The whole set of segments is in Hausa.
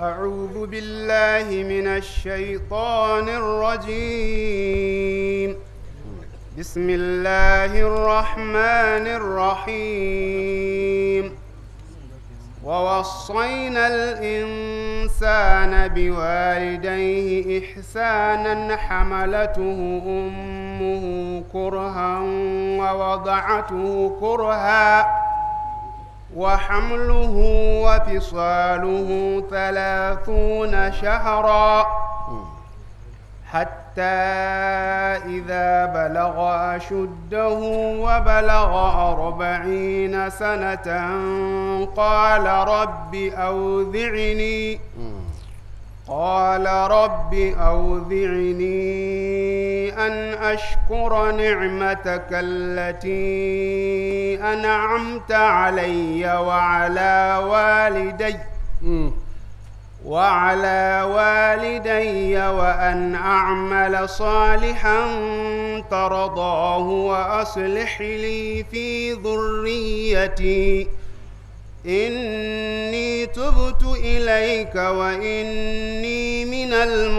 أعوذ بالله من الشيطان الرجيم بسم الله الرحمن الرحيم ووصينا الإنسان بوالديه إحسانا حملته أمه كرها ووضعته كرها وحمله وفصاله ثلاثون شهرا حتى إذا بلغ أشده وبلغ أربعين سنة قال رب أوذعني قال رب أوذعني أن أشكر نعمتك التي أنعمت علي وعلى والدي وعلى والدي وأن أعمل صالحا ترضاه وأصلح لي في ذريتي إني تبت إليك وإني من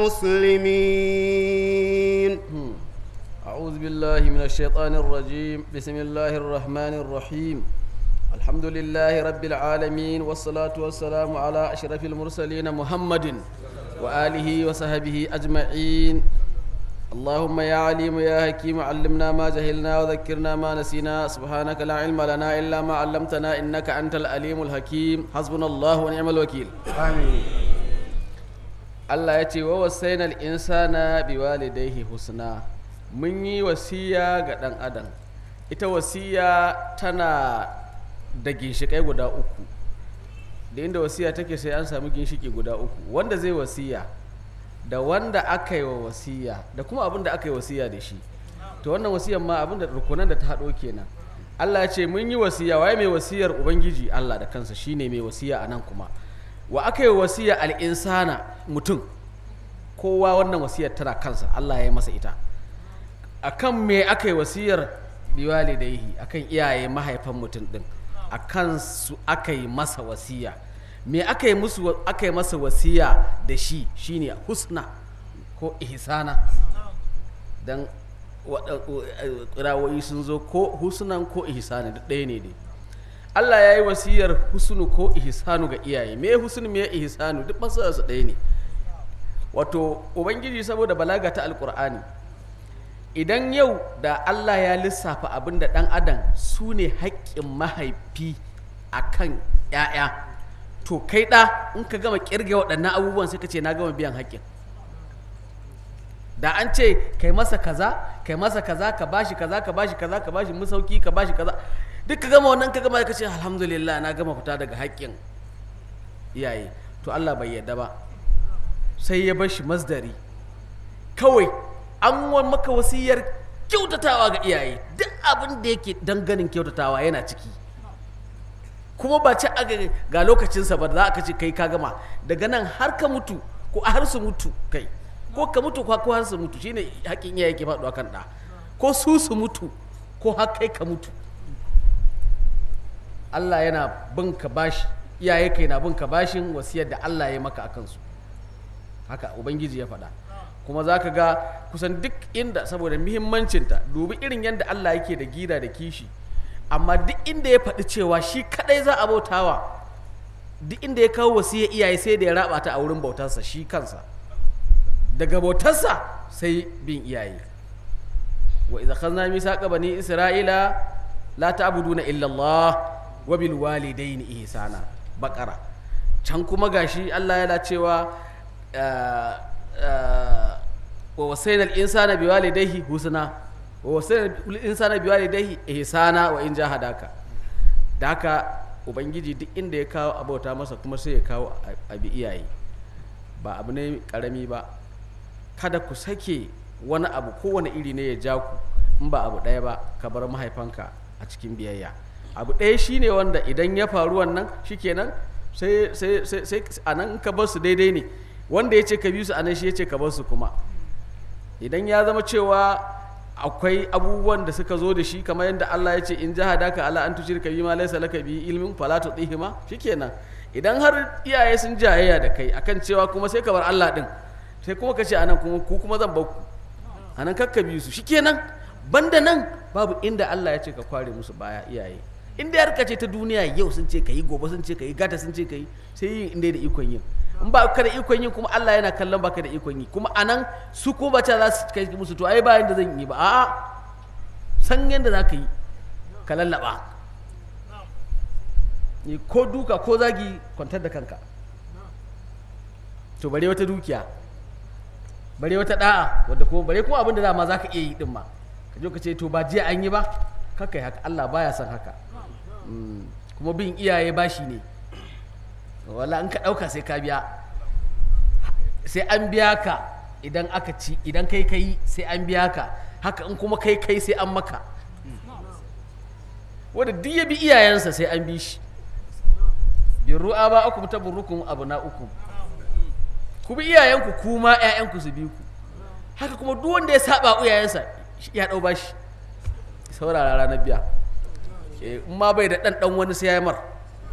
المسلمين أعوذ بالله من الشيطان الرجيم بسم الله الرحمن الرحيم الحمد لله رب العالمين والصلاة والسلام على أشرف المرسلين محمد وآله وصحبه أجمعين اللهم يا عليم يا حكيم علمنا ما جهلنا وذكرنا ما نسينا سبحانك لا علم لنا إلا ما علمتنا إنك أنت العليم الحكيم حسبنا الله ونعم الوكيل آمين Allah ya ce wa wasainal insana biwalidayhi husna mun yi wasiya ga ɗan adam ita wasiya tana da ginshiƙai guda uku da inda wasiya take sai an sami ginshiki guda uku wanda zai wasiya da wanda aka yi wa wasiya da kuma abin da aka yi wasiya da shi to wannan wasiyan ma abin da rukunan da ta haɗo kenan Allah ya ce mun yi wasiya waye mai wasiyar ubangiji Allah da kansa shine mai wasiya a nan kuma wa aka yi wasiya al'insana mutum kowa wannan wasiyar tana kansa Allah ya yi masa ita akan me aka yi wasiyar biwalidaihi akan iyaye mahaifan mutum din akan su aka yi masa wasiya me aka yi musu aka yi masa wasiya da shi shine husna ko ihsana dan rawoyi sun zo ko husnan ko ihsani duk ɗaya ne dai Allah ya yi wasiyar husnu ko ihsanu ga iyaye me husnu me ihsanu duk masu su ɗaya ne wato ubangiji saboda balaga ta alkur'ani idan yau da Allah ya lissafa abin da ɗan adam su ne haƙƙin mahaifi a kan ‘ya'ya to kai ɗa in ka gama ƙirge waɗannan abubuwan sai ka ce na gama biyan haƙƙin da an ce kai masa kaza kai masa kaza ka bashi kaza ka bashi kaza ka bashi musauki ka bashi kaza duk ka gama wannan ka gama ka ce alhamdulillah na gama fita daga haƙƙin iyaye to Allah bai yarda ba sai ya bar shi masdari kawai an wa maka wasiyar kyautatawa ga iyaye duk abin da yake ganin kyautatawa yana ciki kuma ba ci aga ga lokacinsa ba za ka ce kai ka gama daga nan har ka mutu ko har su mutu kai ko ka mutu ko har su mutu shine haƙin iyaye ke faɗuwa kan ɗa ko su su mutu ko har kai ka mutu Allah yana bin ka bashi iyaye kai na bin ka bashin wasiyar da Allah ya maka akan su haka ubangiji ya faɗa kuma za ka ga kusan duk inda saboda muhimmancinta dubi irin yadda Allah yake da gida da kishi amma duk inda ya faɗi cewa shi kadai za a bautawa duk inda ya kawo wasiyar iyaye sai da ya raba ta a wurin bautarsa shi kansa daga bautarsa sai bin iyaye wa idza khazna misaqa bani isra'ila la ta'buduna illa Allah wa bil walidayni ihsana baqara can kuma gashi Allah yana cewa wa wasainal insana biwalidayhi husna wa wasainal insana biwalidayhi ihsana wa in jahadaka da haka ubangiji duk inda ya kawo abauta masa kuma sai ya kawo abi iyaye ba abu ne karami ba kada ku sake wani abu kowane iri ne ya ja ku in ba abu ɗaya ba ka bar mahaifanka a cikin biyayya abu ɗaya shine wanda idan ya faru wannan shikenan sai sai sai a nan ka bar su daidai ne wanda ya ce ka bi su anan shi ya ce ka bar su kuma idan ya zama cewa akwai abubuwan da suka zo da shi kamar yadda Allah ya ce in jahadaka ala an tushirka bi ma laysa laka bi ilmin fala tudihima shikenan idan har iyaye sun jayayya da kai akan cewa kuma sai ka bar Allah din sai kuma ka ce anan kuma ku kuma zan bar ku anan kakka bi su shikenan banda nan babu inda Allah ya ce ka kware musu baya iyaye inda ya ce ta duniya yau sun ce ka yi gobe sun ce ka yi gata sun ce ka yi sai yin inda da ikon yin in ba ka da ikon yin kuma Allah yana kallon baka da ikon yi kuma anan su ko ba za su kai musu to ai ba yanda zan yi ba a'a san yanda za ka yi ka lallaba ni ko duka ko zagi kwantar da kanka to bare wata dukiya bare wata da'a wadda ko bare kuma abin da dama za ka iya yi din ma ka je ka ce to ba jiya an yi ba kaka yi haka Allah baya son haka Mm, kuma bin iyaye bashi ne wala in ka ɗauka sai ka biya sai an biya ka idan aka ci idan kai kai sai an biya ka haka in kuma kai kai sai an maka wanda duk ya bi iyayensa sai an bi shi birru ba uku ta burukun abu na uku ku bi iyayenku kuma ƴaƴanku su bi ku haka kuma duk wanda ya saba iyayensa ya ɗau bashi saurara ranar biya in ma bai da ɗan ɗan wani sai ya mar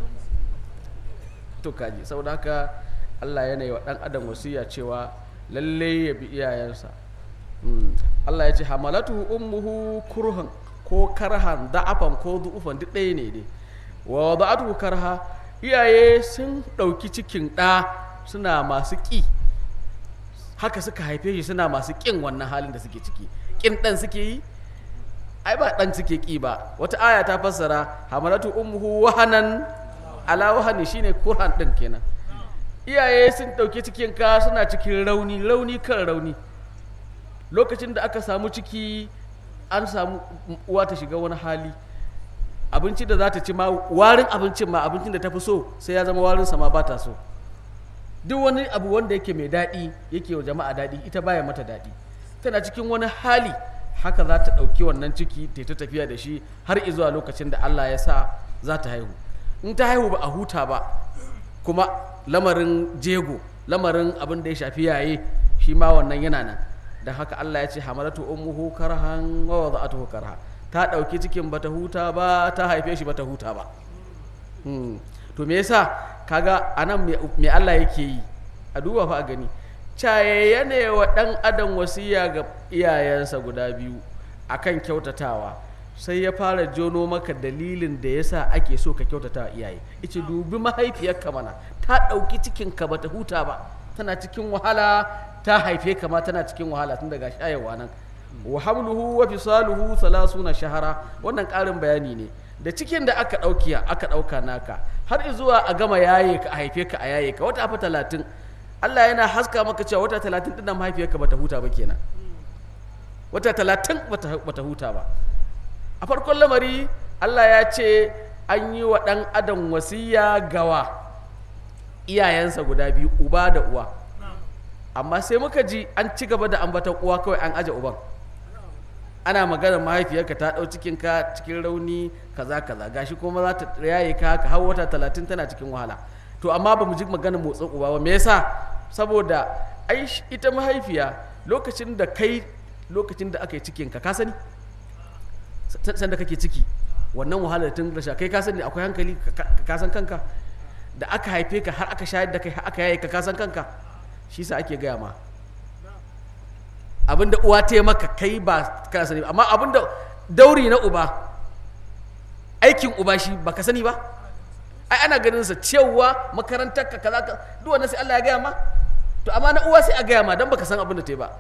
to kaji saboda haka Allah yana yi wa ɗan adam wasiya cewa lalle ya bi iyayensa Allah ya ce hamalatu ummuhu kurhan ko karhan da'afan ko du'ufan duk ɗaya ne dai wa da'atu karha iyaye sun ɗauki cikin ɗa suna masu ƙi haka suka haife shi suna masu ƙin wannan halin da suke ciki ƙin ɗan suke yi ai ba dan suke ki ba wata aya ta fassara hamalatu ummuhu wahanan ala wahani shine kurhan din kenan iyaye sun dauke cikin ka suna cikin rauni rauni kan rauni lokacin da aka samu ciki an samu uwa ta shiga wani hali abinci da za ta ci ma warin abincin ma abincin da ta fi so sai ya zama warin sama ba ta so duk wani abu wanda yake mai daɗi yake wa jama'a daɗi ita baya mata daɗi tana cikin wani hali haka za ta ɗauki wannan ciki ta ta tafiya da shi har izuwa lokacin da Allah ya sa za ta haihu in ta haihu ba a huta ba kuma lamarin jego lamarin abin da ya shafi yaye shi ma wannan yana nan da haka Allah ya ce hamalatu ummuhu karhan wa wada'atuhu karha ta ɗauki cikin bata huta ba ta haife shi bata huta ba to me yasa kaga anan me Allah yake yi a duba fa a gani caye ne wa ɗan adam wasiya ga iyayensa guda biyu akan kyautatawa sai ya fara jono maka dalilin da yasa ake so ka kyautata iyaye ice dubi mahaifiyarka mana ta ɗauki cikinka bata huta ba tana cikin wahala ta haife ka ma tana cikin wahala tun daga shayarwa nan wa hamluhu wa fisaluhu salasuna shahara wannan ƙarin bayani ne da cikin da aka ɗauki aka ɗauka naka har zuwa a gama yaye ka a haife ka a yaye ka wata fa talatin Allah yana haska maka cewa wata talatin ɗin mahaifiyarka bata huta ba kenan wata talatin bata huta ba a farkon lamari Allah ya ce an yi wa ɗan adam wasiya gawa iyayensa guda biyu uba da uwa amma sai muka ji an ci gaba da ambatan uwa kawai an aje uban ana magana mahaifiyarka ta ɗau cikinka cikin rauni kaza kaza gashi kuma za ta yaye ka ka har wata talatin tana cikin wahala to amma ba mu ji magana motsin uba ba me yasa saboda ai ita mahaifiya lokacin da kai lokacin da aka yi cikinka ka sani sanda kake ciki wannan wahalar tun rasha kai ka sani akwai hankali ka san kanka da aka haife ka har aka shayar da kai har aka yaye ka ka san kanka shi sa ake gaya ma abinda uwa ta yi maka kai ba ka sani amma abinda dauri na uba aikin uba shi ba ka sani ba ai ana ganin sa cewa makarantar ka kaza ka duk wannan sai Allah ya gaya ma to amma na uwa sai a gaya ma dan baka san abin da ta yi ba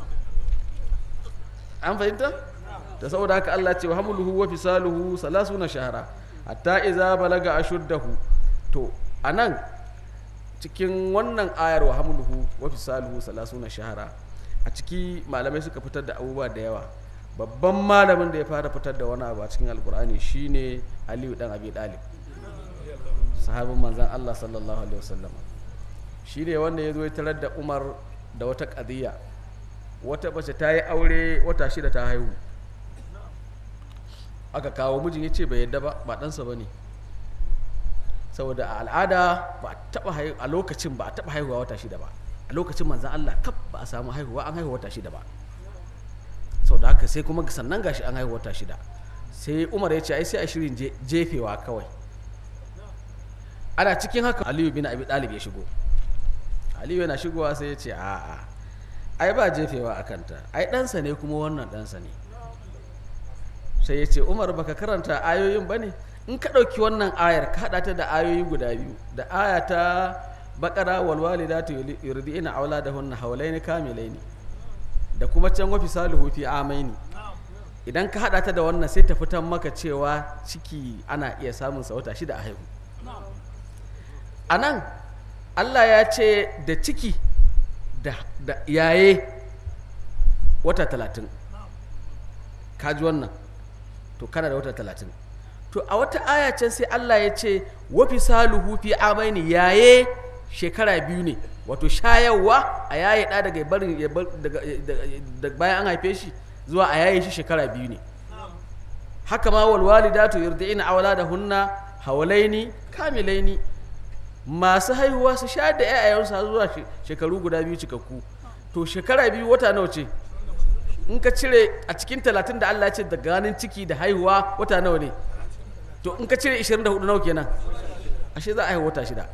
an fahimta da saboda haka Allah ce wa hamluhu wa fisaluhu salasuna shahara hatta iza balaga ashuddahu to anan cikin wannan ayar wa hamluhu wa fisaluhu salasuna shahara a ciki malamai suka fitar da abubuwa da yawa babban malamin da ya fara fitar da wani abu a cikin alkur'ani shine aliyu dan abi dalib sahabin manzan allah sallallahu alaihi wasallam shi ne wanda ya zo ya tarar da umar da wata ƙadiyya wata mace ta yi aure wata shida ta haihu aka kawo mijin ya ce bai yadda ba ba ɗansa ba ne saboda a al'ada ba a lokacin ba a taɓa haihuwa wata shida ba a lokacin manzan Allah kaf ba a samu haihuwa an haihuwa wata shida ba sau da haka sai kuma sannan gashi an haihuwa wata shida sai umar ya ce ai sai a shirin jefewa kawai ana cikin haka aliyu bin abi dalib ya shigo aliyu yana shigowa sai ya ce a'a ai ba jefewa a kanta ai ɗansa ne kuma wannan ɗansa ne sai ya ce umar baka karanta ayoyin ba ne in ka ɗauki wannan ayar ka haɗa ta da ayoyi guda biyu da aya ta baƙara walwalidatu yurdi'ina auladahunna hawlaini kamilaini da kuma can wafi salihu fi amaini idan ka haɗa ta da wannan sai ta fitan maka cewa ciki ana iya samun sa wata shida a haihu a nan allah ya ce da ciki da, da yaye wata talatin kaji wannan to kana da wata talatin to a wata aya can sai allah ya ce wafi saluhu fi amaini yaye shekara biyu ne wato shayarwa a yaye ɗa daga barin ya bar- daga- daga bayan an haife shi zuwa a yaye shi shekara biyu ne haka ma wal walidatu yurdi'ina auladahunna hawlaini kamilaini masu haihuwa su sha da ƴaƴayensu har zuwa she- shekaru guda biyu cikakku to shekara biyu wata nawa ce in ka cire a cikin talatin da Allah ya ce da ganin ciki da haihuwa wata nawa ne to in ka cire 24 nawa kenan ashe za a haihu wata shida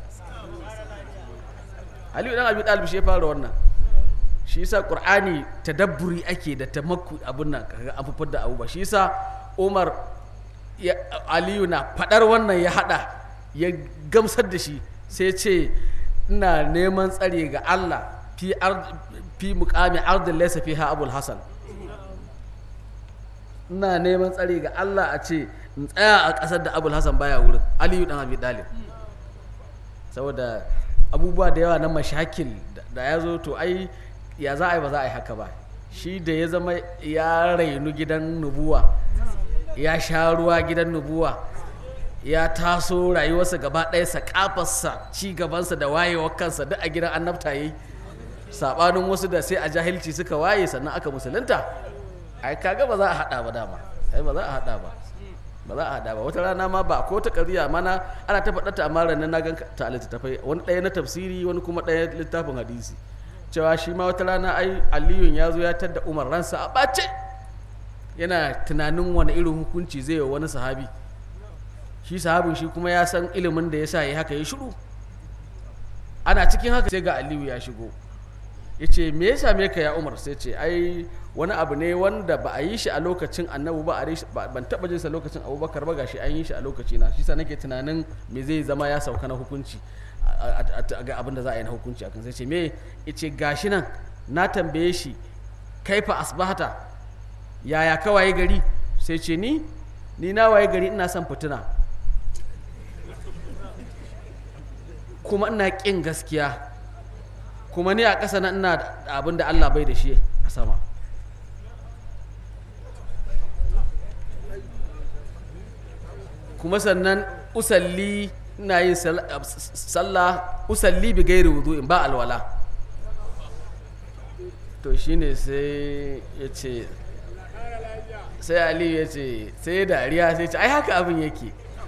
Aliyu dan Abi Talib shi ya fara wannan shi yasa Qur'ani tadabburi ake da tamakku abun nan kaga an fufar da abu ba shi yasa Umar ya, Aliyu na fadar wannan ya hada ya gamsar da shi sai ce ina neman tsare ga Allah fi ard fi muqami ardin laysa fiha Abul Hasan ina neman tsare ga Allah a ce in tsaya a ƙasar da Abul Hasan baya wurin Aliyu dan Abi Talib saboda abubuwa da yawa na mashakil da- da ya zo to ai ya za a yi ba za a yi haka ba shi da ya zama ya rainu gidan nubuwa ya sha ruwa gidan nubuwa ya taso rayuwarsa gaba ɗaya sakafarsa ci gabansa da wayewar kansa duk a gidan annabta yayi sabanin wasu da sai a jahilci suka waye sannan aka musulunta ai kaga ba za a haɗa ba dama ai ba za a haɗa ba ba za a haɗa ba wata rana ma ba ko ta ƙarya mana ana ta faɗa ta amma ranar na gan ta a littattafai wani ɗaya na tafsiri wani kuma ɗaya littafin hadisi cewa shi ma wata rana ai aliyun ya zo ya tadda umar ransa a ɓace yana tunanin wani irin hukunci zai wa wani sahabi shi sahabin shi kuma ya san ilimin da ya sa ya haka ya shiru ana cikin haka sai ga aliyu ya shigo ya ce me ya same ka ya umar sai ce ai wani abu ne wanda ba a yi shi a lokacin annabu ba a yi shi- ba- ban taɓa jinsa lokacin abubakar ba gashi an yi shi a lokaci na shi sa nake tunanin me zai zama ya sauka na hukunci a- a- a- ga abin da za a yi na hukunci akan sai ce me ya ce gashi nan na tambaye shi kaifa asbahata yaya ka waye gari sai ce ni ni na waye gari ina son fitina kuma ina ƙin gaskiya kuma ni a ƙasa na ina da abin da Allah bai da shi a sama kuma sannan usalli ina yin sal- sallah usalli bi gairi wudu'in ba alwala to shine sai ya ce sai aliyu ya ce sai dariya sai ce ai haka abin yake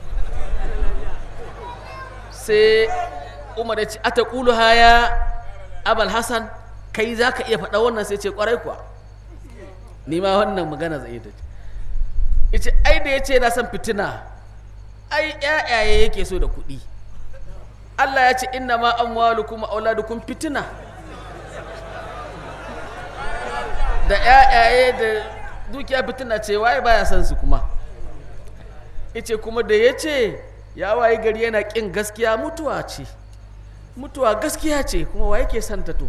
sai umar ya ce ata ƙulu haya abal hassan kai za ka iya faɗa wannan sai ce ƙwarai kuwa ni ma wannan magana zai ta ce ce ai da ya ce na san fitina ai ƴaƴaye yake so da kuɗi Allah ya ce inna ma amwalukum wa auladukum fitina da ƴaƴaye da dukiya fitina ce waye baya son su kuma ice kuma da ya ce ya waye gari yana ƙin gaskiya mutuwa ce mutuwa gaskiya ce kuma wa yake santa to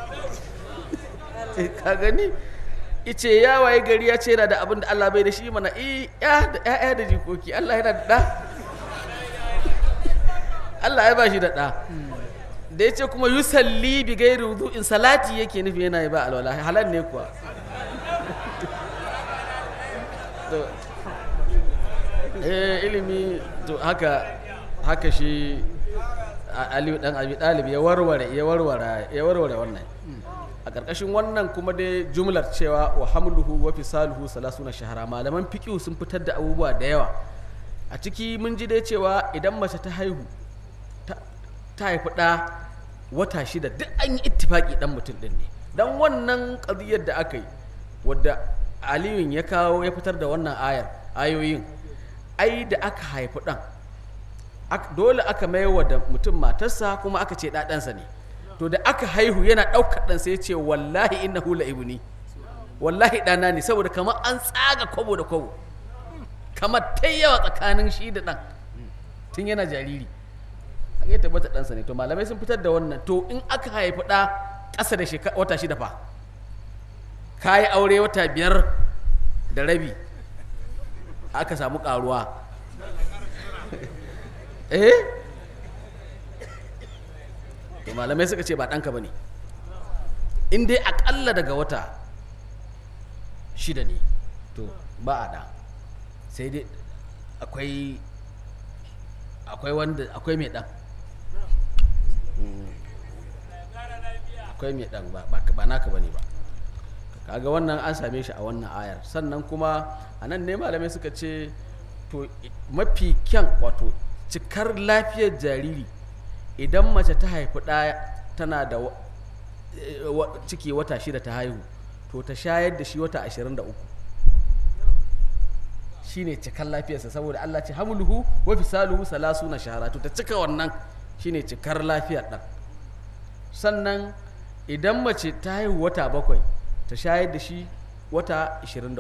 Eh, ka gani ice ya waye gari ya ce yana da abin da Allah bai da shi mana i ya da ƴaƴa da jikoki Allah yana da ɗa Allah ya ba shi da ɗa da ya ce kuma yusalli bi gairi wudu'in salati yake nufi yana yi ba alwala halal ne kuwa to eh ilimi to haka haka shi a- Aliyu dan Abi Talib ya warware ya warware ya warware wannan a ƙarƙashin wannan kuma dai jumlar cewa wa hamluhu wa fisaluhu salasuna shahara malaman fiqh sun fitar da abubuwa da yawa a ciki mun ji dai cewa idan mace ta haihu ta- ta haifi ɗa wata shida duk an yi ittifaki ɗan mutum ɗin ne dan wannan ƙadiyar da aka yi wadda aliyun ya kawo ya fitar da wannan ayar ayoyin ai da aka haifi ɗan ak- dole aka maiwa da mutum matarsa kuma aka ce ɗaɗansa ne to da aka haihu yana ɗaukar ɗan sai ya ce wallahi innahu la ibni wallahi ɗana ne saboda kamar an tsaga kwabo da kwabo kamar ta yawa tsakanin shi da ɗan tun yana jariri an yi tabbata ɗansa ne to malamai sun fitar da wannan to in aka haifi ɗa ƙasa da shekara wata shida fa ka yi aure wata biyar da rabi aka samu ƙaruwa eh to malamai suka ce ba ɗanka ba ne in dai aƙalla daga wata shida ne to ba a ɗa sai dai akwai akwai wanda akwai mai ɗan Mm. akwai mai ɗan ba ba- ba naka ba ne ba kaga wannan an same shi a wannan ayar sannan kuma a nan ne malamai suka ce to i- mafi kyan wato cikar lafiyar jariri idan mace ta haifi ɗaya tana da wa- eh, wa- ciki wata shida ta haihu to ta shayar da shi wata ashirin da uku shine cikar lafiyarsa saboda Allah ce hamluhu wa fisaluhu salasuna shahara to ta cika wannan shine cikar lafiyar ɗan sannan idan mace ta haihu wata bakwai ta shayar da shi wata 23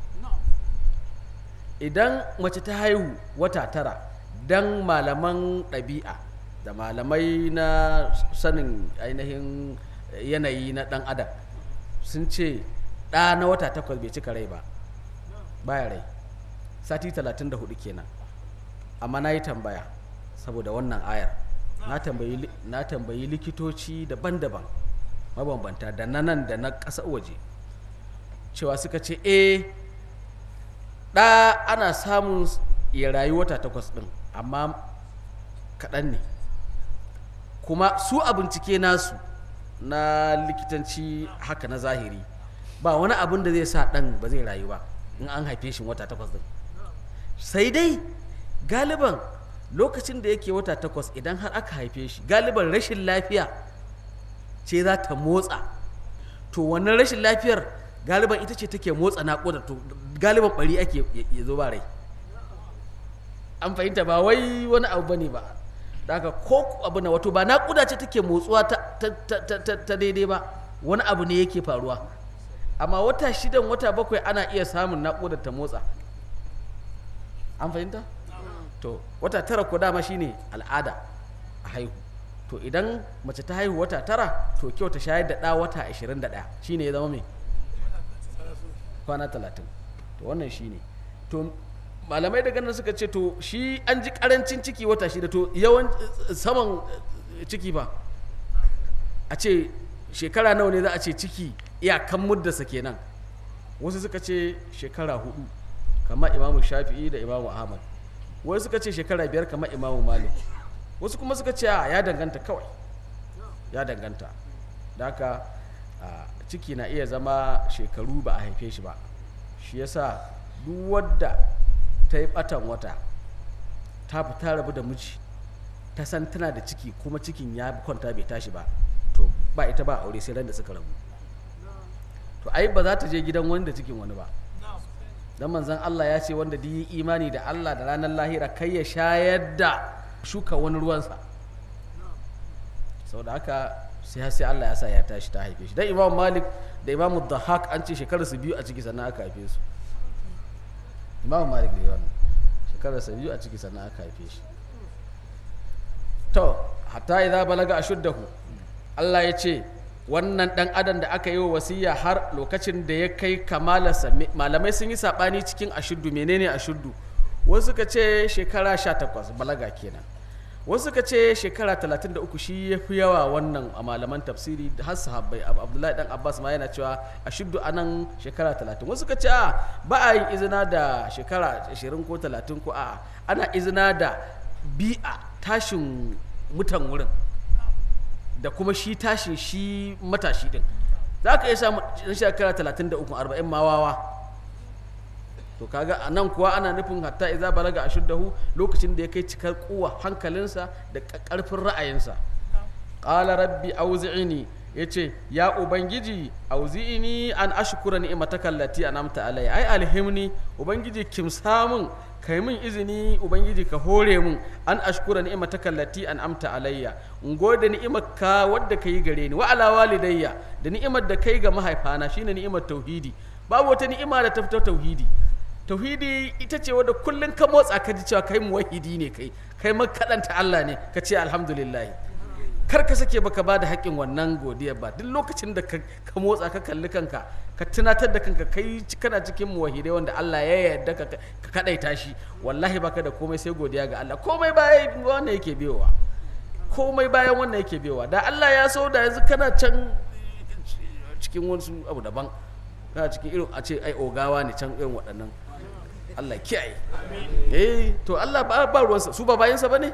idan mace ta haihu wata tara dan malaman ɗabi'a da malamai na sanin ainihin yanayi na ɗan adam sun ce ɗa na wata takwas bai cika rai ba baya rai sati 34 kenan amma na yi tambaya saboda wannan ayar na tambayi li- na tambayi likitoci daban-daban mabambanta da na nan da na ƙasa waje cewa suka ce eh ɗa ana samun s- ya rayu wata takwas ɗin amma kaɗan ne kuma su a bincike nasu na likitanci haka na zahiri ba wani abin da zai sa ɗan ba zai rayu ba in an haife shi wata takwas ɗin sai dai galiban lokacin da yake wata takwas idan har aka haife shi galiban rashin lafiya ce za ta motsa to wannan rashin lafiyar galiban ita ce take motsa naƙuda to galiban bari ake ya- ya zo ba rai an fahimta ba wai wani abu bane ba da haka ko abu na wato ba naƙuda ce take motsuwa ta, ta, ta, ta, ta, ta daidai ba wani abu ne yake faruwa amma wata shidan wata bakwai ana iya samun naƙudar ta motsa an fahimta to wata tara ko dama shine al'ada a haihu to idan mace ta haihu wata tara to kyau ta shayar da ɗa wata 21 shine ya zama mai kwana 30 to wannan shine to malamai daga nan suka ce to shi an ji karancin ciki wata shida to yawan saman eh, ciki ba a ce shekara nawa ne za a ce ciki iyakan muddasa kenan wasu suka ce shekara hudu kamar imamu shafi'i da imamu ahmad wasu suka ce shekara biyar kamar imamu malik wasu kuma suka ce a ya danganta kawai ya danganta da haka a, ciki na iya zama shekaru ba a haife shi ba shi yasa duk wadda ta yi batan wata ta fita rabu da miji ta san tana da ciki kuma cikin ya kwanta bai tashi ba to ba ita ba aure sai ran da suka rabu to ai ba za ta je gidan wani da cikin wani ba dan manzon Allah ya ce wanda duk yi imani da Allah da ranar lahira kai ya shayar da shuka wani ruwansa saboda haka sai har sai Allah ya sa ya tashi ta haife shi dan Imam Malik da Imam Dhahak an ce shekarar su biyu a ciki sannan aka haife su Imam Malik ne wannan shekarar su biyu a ciki sannan aka haife shi to hatta idza balaga ashuddahu Allah ya ce wannan dan adam da aka yi wa wasiya har lokacin da ya kai kamalarsa me- malamai sun yi sabani cikin ashuddu menene ashuddu wasu suka ce shekara 18 balaga kenan wasu suka ce shekara 33 shi ya fi yawa wannan a malaman tafsiri da har sahabbai Ab- abdullahi dan abbas ma yana cewa ashuddu anan shekara 30 wasu suka ce a ba a yin izina da shekara 20 ko 30 ko a ana izina da bi'a tashin mutan wurin da kuma shi tashin shi matashi din za ka iya samu ɗan shekara 33 40 ma wawa to kaga a nan kuwa ana nufin hatta iza balaga a shuddahu lokacin da ya kai cikar kuwa hankalinsa da ƙarfin ra'ayinsa qala rabbi auzi'ini yace ya ubangiji auzi'ini an ashkura ni'mataka allati an'amta alayya ai alhimni ubangiji kimsa min kai min izini ubangiji ka hore mun an ashkura ni'mataka allati an amta alayya in gode ni'imarka wadda kai gare ni wa ala walidayya da ni'imar da kai ga mahaifana shine ni'imar tauhidi babu wata ni'ima da ta fito tauhidi tauhidi ita ce wadda kullun ka motsa ka ji cewa kai muwahidi ne kai kai makadanta Allah ne ka ce alhamdulillah kar ka sake baka ba da haƙƙin wannan godiya ba duk lokacin da ka ka motsa ka kalli kanka ka tunatar da kanka kai ci- kana cikin muwahidai wanda Allah ya yarda ka ka kadaita shi wallahi baka da komai sai godiya ga Allah komai bayan wannan yake biyowa komai bayan wannan yake biyowa da Allah ya so da yanzu kana can cikin wasu abu daban kana cikin irin a ce ai ogawa ne can irin waɗannan Allah kiyaye eh to Allah ba ba ruwansa su ba bayansa bane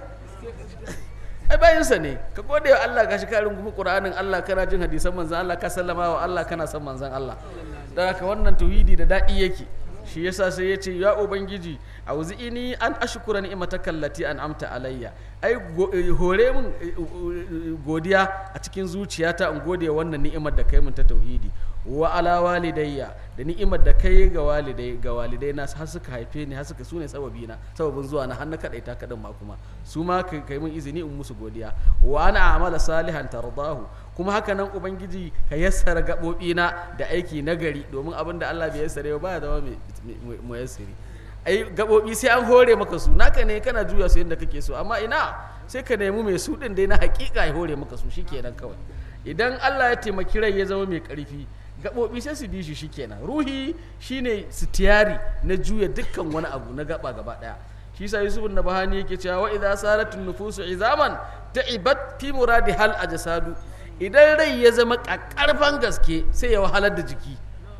ai bayansa ne ka gode wa Allah gashi ka rungumi Qur'anin Allah kana jin hadisan manzon Allah ka sallama wa Allah kana son manzon Allah dan haka wannan tauhidi da dadi yake shi yasa sai ya ce ya ubangiji auzi'ini an ashkura ni'mataka allati an'amta alayya ai go- eh, hore min eh, eh, godiya a cikin zuciyata in gode wa wannan ni'imar da kai min ta tauhidi wa ala walidayya da ni'imar da kai ga walidai ga walidai na har suka haife ni har suka sune sababi na sababin zuwa na har na kadaita kadin ma kuma su ma kai kai min izini in musu godiya wa ana amala salihan tardahu kuma haka nan ubangiji ka yassara gabobi na da aiki nagari domin abin da Allah bai yassare ba ya zama mai mu yassari ai gabobi sai an hore maka su naka ne kana juya su yadda kake so amma ina sai ka nemi mai su din dai na hakika ya hore maka su shikenan kawai idan Allah ya taimaki rai ya zama mai karfi gaɓoɓi sai su bi shi shikenan ruhi shine sitiyari na juya dukkan wani abu na gaba gaba ɗaya shi sa yusuf na bahani yake cewa wa idza saratun nufusu izaman ta'ibat fi muradi hal ajsadu idan rai ya zama kakkarfan gaske sai ya wahalar da jiki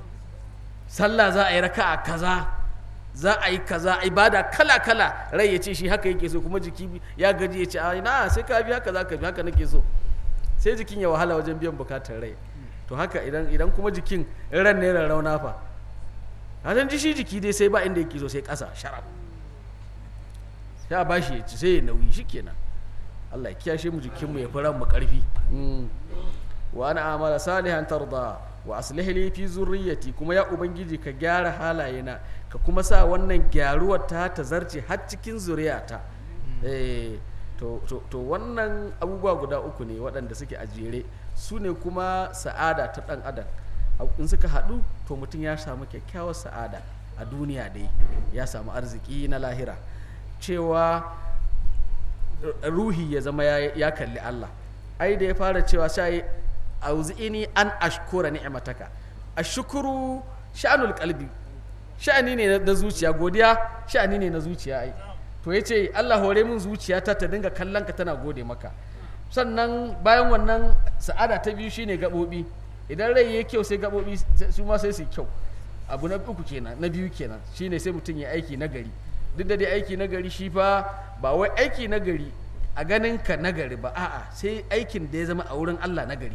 sallah za a yi raka'a kaza za a yi kaza ibada kala kala rai ya ce shi haka yake so kuma jiki ya gaji ya ce a na sai ka bi haka za ka bi haka nake so sai jikin ya wahala wajen biyan bukatar rai to haka idan idan kuma jikin ran ne rauna fa a ji shi jiki dai sai ba inda yake so sai ƙasa sharaf sai a bashi ya ci sai ya nauyi shi kenan Allah ya kiyashe mu jikinmu ya fi ran mu ƙarfi Mm. wa ana amala salihan tarda wa aslih li fi zurriyyati kuma ya ubangiji ka gyara halayena ka kuma sa wannan gyaruwar ta ta zarce har cikin zuriyata eh to, to, to wannan abubuwa guda uku ne waɗanda suke a jere su ne kuma sa'ada ta ɗan adam in suka haɗu to mutum ya samu kyakkyawar sa'ada a duniya dai ya samu arziki na lahira cewa ruhi ya zama ya, ya kalli Allah ai da ya fara cewa sai auzi'ini an ashkura ni'mataka ashkuru sha'anul qalbi sha'ani ne na zuciya godiya sha'ani ne na zuciya ai to yace Allah hore min zuciyata ta dinga kallon ka tana gode maka sannan bayan wannan sa'ada ta biyu shine gabobi idan rai yayi kyau sai gabobi su ma sai su kyau abu na uku kenan na biyu kenan shine sai mutum ya aiki nagari duk da dai aiki nagari shi fa ba wai aiki nagari a ganin ka nagari ba a'a sai aikin da ya zama a wurin Allah nagari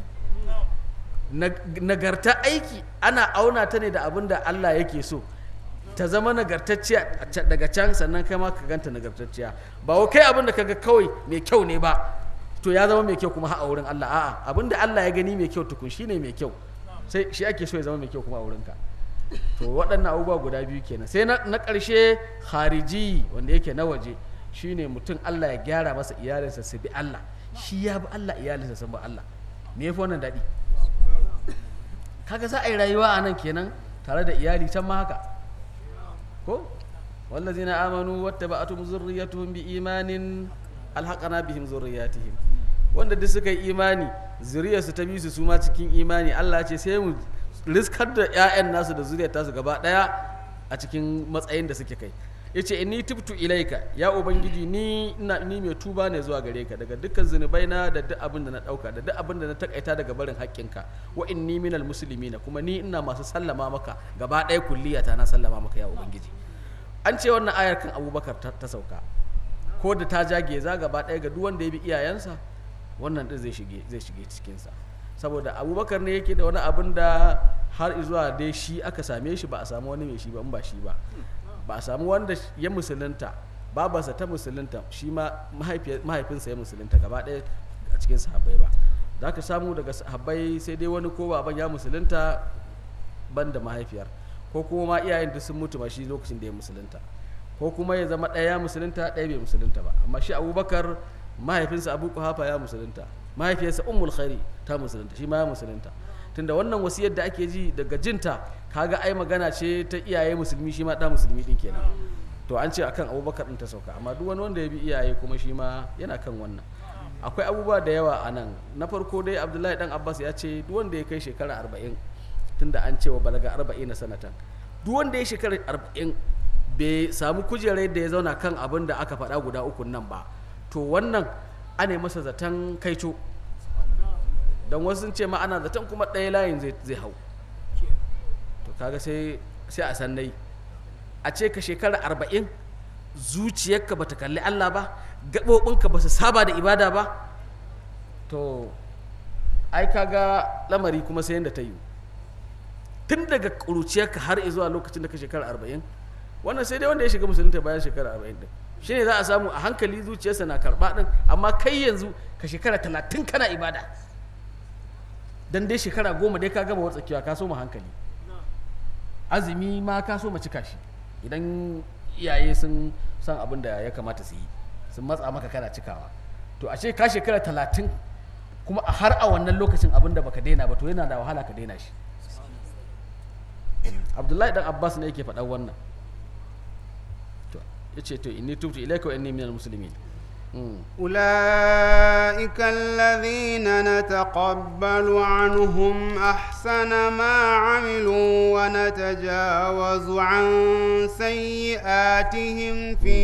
nagarta aiki ana auna ta ne da abin da Allah yake so ta zama nagartacciya daga can sannan kai ma ka ganta nagartacciya ba wa kai abin da kaga kawai mai kyau ne ba to ya zama mai kyau kuma a wurin Allah a'a abin da Allah ya gani mai kyau tukun shine mai kyau sai shi ake so ya zama mai kyau kuma a wurinka to waɗannan abubuwa guda biyu kenan sai na ƙarshe hariji wanda yake na waje shine mutum Allah ya gyara masa iyalinsa su bi Allah shi ya bi Allah iyalinsa sun bi Allah me yafi wannan daɗi kaga za a yi rayuwa a nan kenan tare da iyali can ma haka ko wallazina amanu wattaba'atuhum zurriyyatuhum bi imanin alhaqana bihim zurriyyatihim wanda duk suka yi imani zuriyarsu ta bi su su ma cikin imani Allah ce sai mu riskar da 'ya'yan nasu da zuriyar tasu gaba daya a cikin matsayin da suke kai yace inni tubtu ilaika ya ubangiji ni ina ni mai tuba ne zuwa gare ka daga dukkan zunubai na da duk abin da na dauka da duk abin da na takaita daga barin haƙƙinka wa inni minal muslimina kuma ni ina masu sallama maka gaba ɗaya kulliyata na sallama maka ya ubangiji an ce wannan ayar kan abubakar ta, ta sauka ko da ta jage za gaba ɗaya ga duk wanda ya bi iyayensa wannan ɗin zai shige zai shige cikinsa saboda abubakar ne yake da wani abin da har zuwa dai shi aka same shi ba a samu wani mai shi ba in ba shi ba ba a samu wanda ya musulunta babarsa ta musulunta shi ma mahaifinsa ya musulunta gaba ɗaya a cikin sahabbai ba za ka samu daga sahabbai sai dai wani ko baban ya musulunta ban da mahaifiyar ko kuma ma iyayen duk sun mutu ma shi lokacin da ya musulunta ko kuma ya zama ɗaya ya musulunta ɗaya bai musulunta ba amma shi abubakar mahaifinsa abu kuhafa ya musulunta mahaifiyarsa ummul khairi ta musulunta shi ma ya musulunta tunda wannan wasiyar da ake ji daga jinta kaga ai magana ce ta iyaye musulmi shi ma ɗa musulmi ɗin kenan to an ce akan abubakar ɗin ta sauka amma duk wani wanda ya bi iyaye kuma shi ma yana kan wannan akwai abubuwa da yawa a nan na farko dai abdullahi dan abbas ya ce duk wanda ya kai shekara arba'in tunda an ce wa balaga arba'in na sanatan duk wanda ya shekara arba'in bai samu kujerar da ya zauna kan abin da aka faɗa guda uku nan ba to wannan ana masa zaton kaico don wasu sun ce ma ana zaton kuma ɗaya layin zai hau to kaga sai sai a sannai a ce ka shekara arba'in zuciyarka bata kalli Allah ba gaɓoɓinka ba su saba da ibada ba to ai kaga lamari kuma sai yadda ta yi tun daga ƙuruciyarka har zuwa lokacin da ka shekara arba'in wannan sai dai wanda ya shiga musulunta bayan shekara arba'in din shi ne za a samu a hankali zuciyarsa na karɓa ɗin amma kai yanzu ka shekara talatin kana ibada dan dai shekara goma dai ka gama watsakewa ka so mu hankali azumi ma ka so mu cika shi idan iyaye sun san abin da ya kamata su yi sun matsa maka kana cikawa to a ce ka shekara talatin kuma a har a wannan lokacin abin da baka daina ba to yana da wahala ka daina shi abdullahi dan abbas ne yake faɗan wannan to ya ce to inni tubtu ilaika wa inni minal muslimin أولئك الذين نتقبل عنهم أحسن ما عملوا ونتجاوز عن سيئاتهم في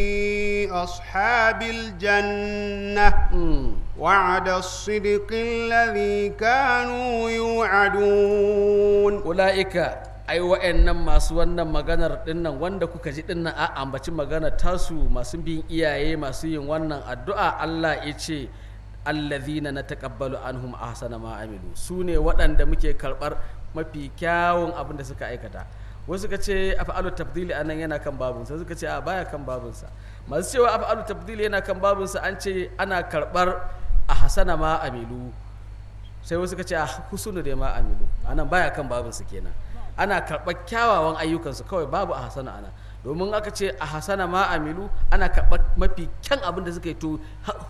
أصحاب الجنة وعد الصدق الذي كانوا يوعدون أولئك ai wa'annan masu wannan maganar dinnan wanda kuka ji dinnan a ambaci maganar tasu masu bin iyaye masu yin wannan addu'a Allah ya ce allazina na taqabbalu anhum ahsana ma amilu su ne waɗanda muke karɓar mafi kyawun abin da suka aikata wasu suka ce af'alu tafdili anan yana kan babunsa suka ce a baya kan babunsa masu cewa af'alu tafdili yana kan babunsa an ce ana karɓar ahsana ma amilu sai wasu suka ce a husunu da ma amilu anan baya kan babunsa kenan ana karɓar kyawawan ayyukansu kawai babu a hasana ana domin aka ce a hasana ma amilu ana karɓar mafi kyan abin da suka yi to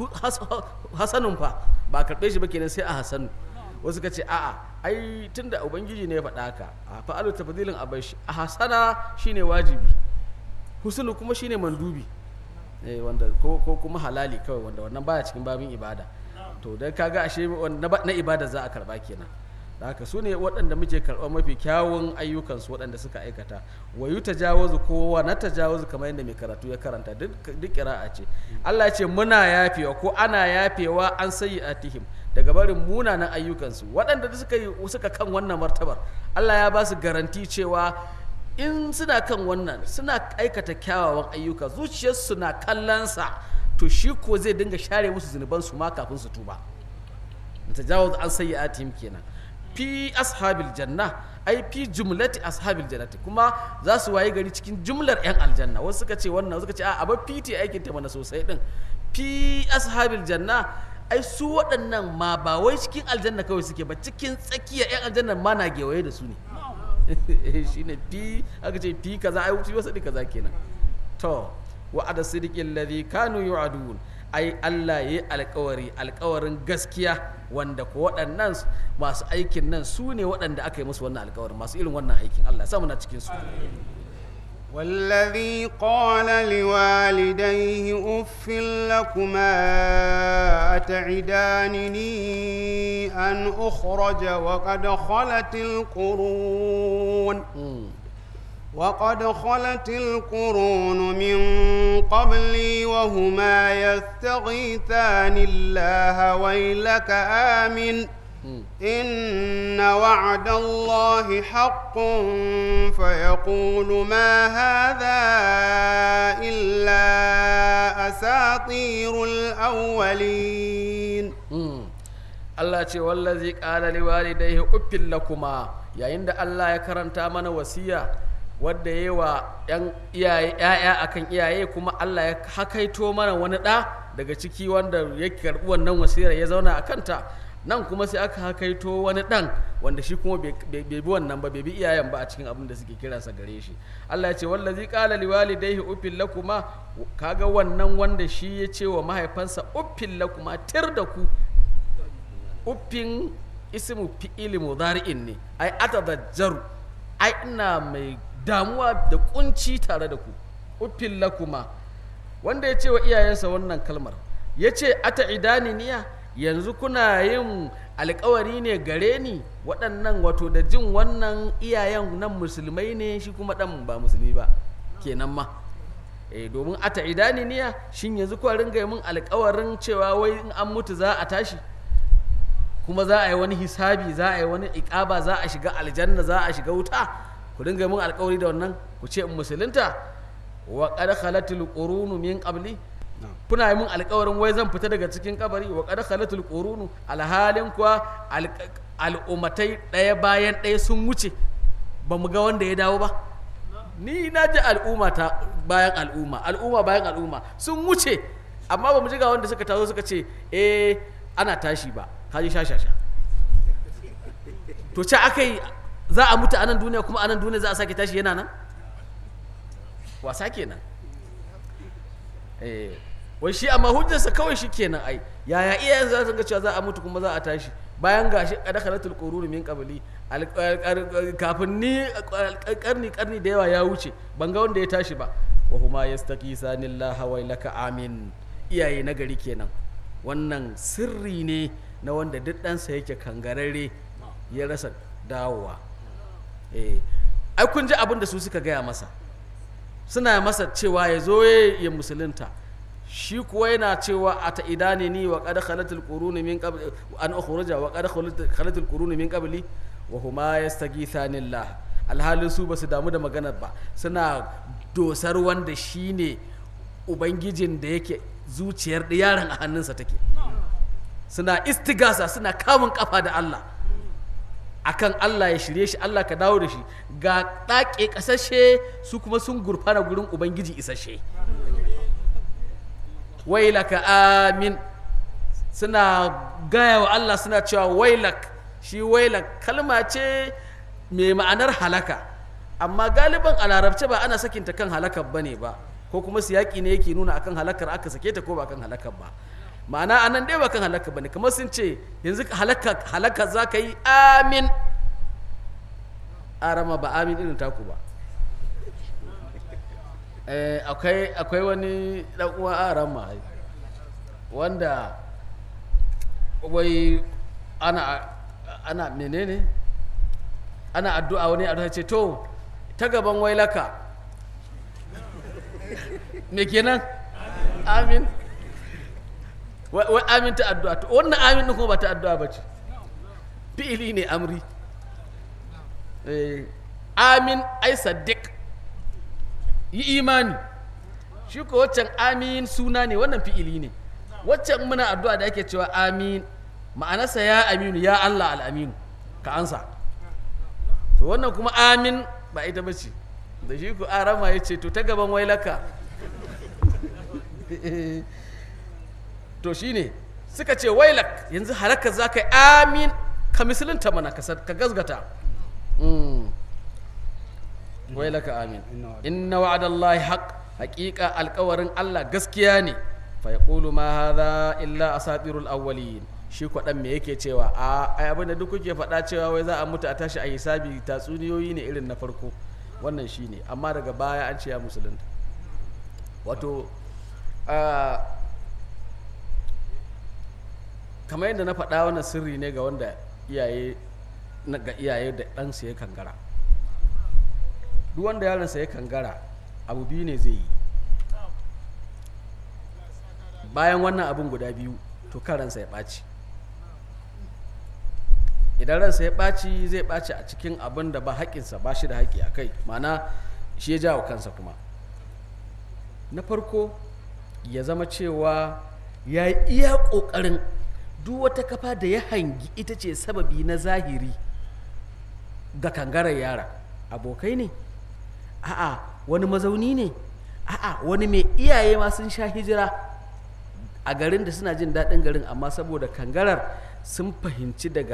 hasanun fa ba a karɓe shi ba kenan sai a hasanu wasu ka ce a'a ai tunda ubangiji ne ya faɗa haka a fa'alu tafdilin a shi a hasana shine wajibi husnu kuma shine mandubi eh wanda ko, ko kuma halali kawai wanda wannan baya cikin babin ibada to dan kaga ashe na ibada za a karba kenan da haka su ne waɗanda muke karɓar mafi kyawun ayyukansu waɗanda suka aikata wa yi tajawazu kowa na tajawazu kamar yadda mai karatu ya karanta duk kira'a ce Allah ce muna yafewa ko ana yafewa an sayi atihim daga barin munanan ayyukansu waɗanda suka yi suka kan wannan martabar Allah ya ba su garanti cewa in suna kan wannan suna aikata kyawawan ayyuka zuciyarsu na kallonsa to shi ko zai dinga share musu zunubansu ma kafin su tuba tajawazu an sayi atihim kenan fi ashabil janna ai fi jumlati ashabil jannati kuma za su waye gari cikin jumlar yan aljanna wasu suka ce wannan suka ce a aba fiti aikin ta mana sosai din fi ashabil janna ai su waɗannan ma ba wai cikin aljanna kawai suke ba cikin tsakiyar yan aljanna ma na gewaye da su ne shine fi aka ce fi kaza ai wuce wasu kaza kenan to wa'ada sidiqil ladhi kanu yu'adun ai Allah ya yi alkawari alkawarin gaskiya wanda ko waɗannan masu aikin nan su ne waɗanda aka yi musu wannan alkawarin masu irin wannan aikin Allah samu na cikin su والذي قال لوالديه أف لكما أتعدانني أن أخرج وقد خلت القرون وقد خلت القرون من قبلي وهما يستغيثان الله ويلك آمن إن وعد الله حق فيقول ما هذا إلا أساطير الأولين Allah ce wallazi qala liwalidayhi uffil lakuma yayin da Allah ya karanta mana wasiya wadda ya wa ‘yan iyaye ‘ya'ya akan iyaye kuma Allah ya hakaito mana wani ɗa daga ciki wanda ya karɓi wannan wasiyar ya zauna a kanta nan kuma sai aka hakaito wani ɗan wanda shi kuma bai bai bi wannan ba bai bi iyayen ba a cikin abin da suke kiransa gare shi Allah ya ce wallazi qala liwalidayhi uffil lakuma kaga wannan wanda shi ya ce wa mahaifansa uffil lakuma tir da ku uffin ismu fi'ili mudari'in ne ai atadajjaru ai ina mai damuwa da kunci tare da ku uffil lakuma wanda ya ce wa iyayensa wannan kalmar ya ce ata idani niya yanzu kuna yin alkawari ne gare ni waɗannan wato da jin wannan iyayen nan musulmai ne shi kuma ɗan ba musulmi ba kenan ma eh domin ata idani niya shin yanzu kuwa ringa yi min alkawarin cewa wai in an mutu za a tashi kuma za a yi wani hisabi za a yi wani ikaba za a shiga aljanna za a shiga wuta ku dinga min alkawari da wannan ku ce in musulunta wa qad khalatil qurunu min qabli kuna yi min alkawarin wai zan fita daga cikin kabari wa qad khalatil qurunu alhalin kuwa al'ummatai ɗaya bayan ɗaya sun wuce ba mu ga wanda ya dawo ba ni na ji al'umma ta bayan al'umma al'umma bayan al'umma sun wuce amma ba mu ji ga wanda suka taso suka ce eh ana tashi ba kaji sha sha sha to ce aka yi za a mutu a nan duniya kuma a nan duniya za a sake tashi yana nan wasa kenan eh wai shi amma hujjarsa kawai shi kenan ai yaya iyayen za su ga cewa za a mutu kuma za a tashi bayan gashi kada khalatul qurun min qabli kafin ni karni karni da yawa ya wuce ban ga wanda ya tashi ba wa huma yastaqisanillah wailaka amin iyaye na gari kenan wannan sirri ne na wanda duk ɗansa yake kangararre ya rasa dawowa eh ai kun ji abin da su suka gaya masa suna masa cewa ya zo ya musulunta shi kuwa yana cewa a ta idane ni wa qad khalatul quruni min qabl an ukhruja wa qad khalatul quruni min qabli wa huma yastaghithanillah alhalin su basu damu da maganar ba suna dosar wanda shine ubangijin da yake zuciyar yaron a hannunsa take suna istigasa suna kamun kafa da Allah akan Allah ya shirye shi Allah ka dawo da shi ga ɗaƙe ƙasashe su kuma sun gurfana gurin ubangiji isashe wailaka amin suna gaya wa Allah suna cewa wailak shi wailak kalma ce mai ma'anar halaka amma galiban a larabce ba ana sakinta kan halakar bane ba ko kuma siyaki ne yake nuna akan halakar aka sake ta ko ba kan halakar ba ma'ana anan dai ba kan halakar bane kamar sun ce yanzu halaka halaka za ka yi amin arama ba amin irin taku ba akwai wani dan uwa arama wanda wai ana ana menene ana addu'a wani addu'a ce to ta gaban wailaka me kenan amin wai amin ta addu'a to wannan amin din kuma ba ta addu'a ba ce fi'ili ne amri amin ai saddiq yi imani shi ko waccan amin suna ne wannan fi'ili ne waccan muna addu'a da ake cewa amin ma'anarsa ya aminu ya Allah al'aminu ka ansa to wannan kuma amin ba ita ba ce da shi ku arama ya ce to ta gaban wailaka to shi ne suka ce wailak yanzu halakar za ka yi amin ka misalinta mana ka gazgata wailaka amin inna wa'adallahi haq haƙiƙa alƙawarin Allah gaskiya ne fa yaqulu ma hadha illa asatirul awwalin shi kwaɗan me yake cewa a ai abin da duk kuke faɗa cewa wai za a mutu a tashi a hisabi tatsuniyoyi ne irin na farko wannan shi ne amma daga baya an ce ya musulunta wato kamar yadda na faɗa wannan sirri ne ga wanda iyaye ga iyaye da ɗansa ya kangara duk wanda yaronsa ya kangara abu biyu ne zai yi bayan wannan abin guda biyu to kan ransa ya ɓaci idan ransa ya ɓaci zai ɓaci a cikin abin da ba haƙinsa ba shi da haƙi a kai mana shi ya jawo kansa kuma na farko ya zama cewa ya yi iya ƙoƙarin duk wata kafa da ya hangi ita ce sababi na zahiri ga kangarar yara abokai ne a'a wani mazauni ne a'a wani mai iyaye ma sun sha hijira a garin da suna jin daɗin garin amma saboda kangarar sun fahimci daga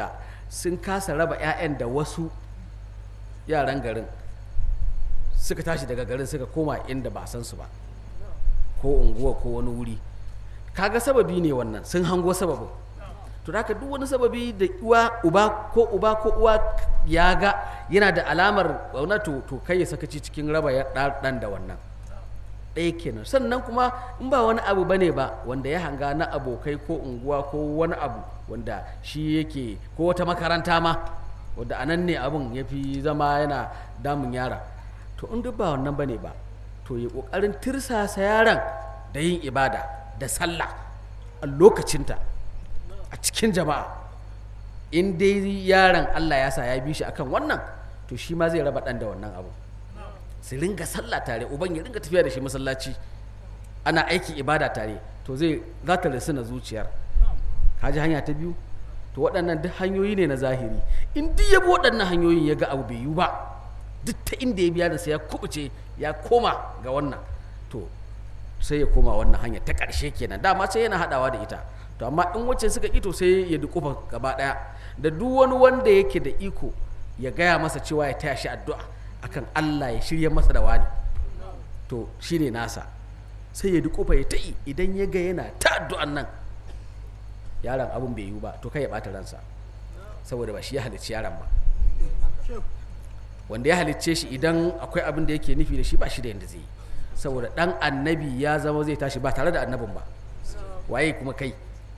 sun kasa raba 'ya'yan da wasu yaran garin suka tashi daga garin suka koma inda ba a san su ba ko unguwa ko wani wuri kaga sababi ne wannan sun hango sababin to haka duk wani sababi da uwa uba ko uba ko uwa ya ga yana da alamar wauna to to kai ya sakaci cikin raba ya dan da wannan ɗaya kenan sannan kuma in ba wani abu bane ba wanda ya hanga na abokai ko unguwa ko wani abu wanda shi yake ko wata makaranta ma wanda a nan ne abun ya fi zama yana damun yara to in duk ba wannan bane ba to ya ƙoƙarin tirsasa yaran da yin ibada da sallah a lokacinta a cikin jama'a in dai yaron Allah ya sa ya bi shi akan wannan to shi ma zai raba ɗan da wannan abu su ringa sallah tare uban ya ringa tafiya da shi masallaci ana aiki ibada tare to zai za ta rasu na zuciyar kaji hanya ta biyu to waɗannan duk hanyoyi ne na zahiri in duk ya bi waɗannan hanyoyin ya ga abu bai yiwu ba duk ta inda ya biya da sai ya kubuce ya koma ga wannan to sai ya koma wannan hanya ta ƙarshe kenan dama sai yana haɗawa da ita to amma in wacce suka ito sai ya dukufa gaba ɗaya da duk wani wanda yake da iko ya gaya masa cewa ya taya shi addu'a akan Allah ya shirya masa da wani to shine nasa sai ya dukufa ya ta'i idan ya ga yana ta addu'an nan yaron abun bai yiwu ba to kai ya ɓata ransa saboda ba shi ya halicci yaron ba wanda ya halicce shi idan akwai abin da yake nufi da shi ba shi da yadda zai yi saboda dan annabi ya zama zai tashi ba tare da annabin ba waye kuma kai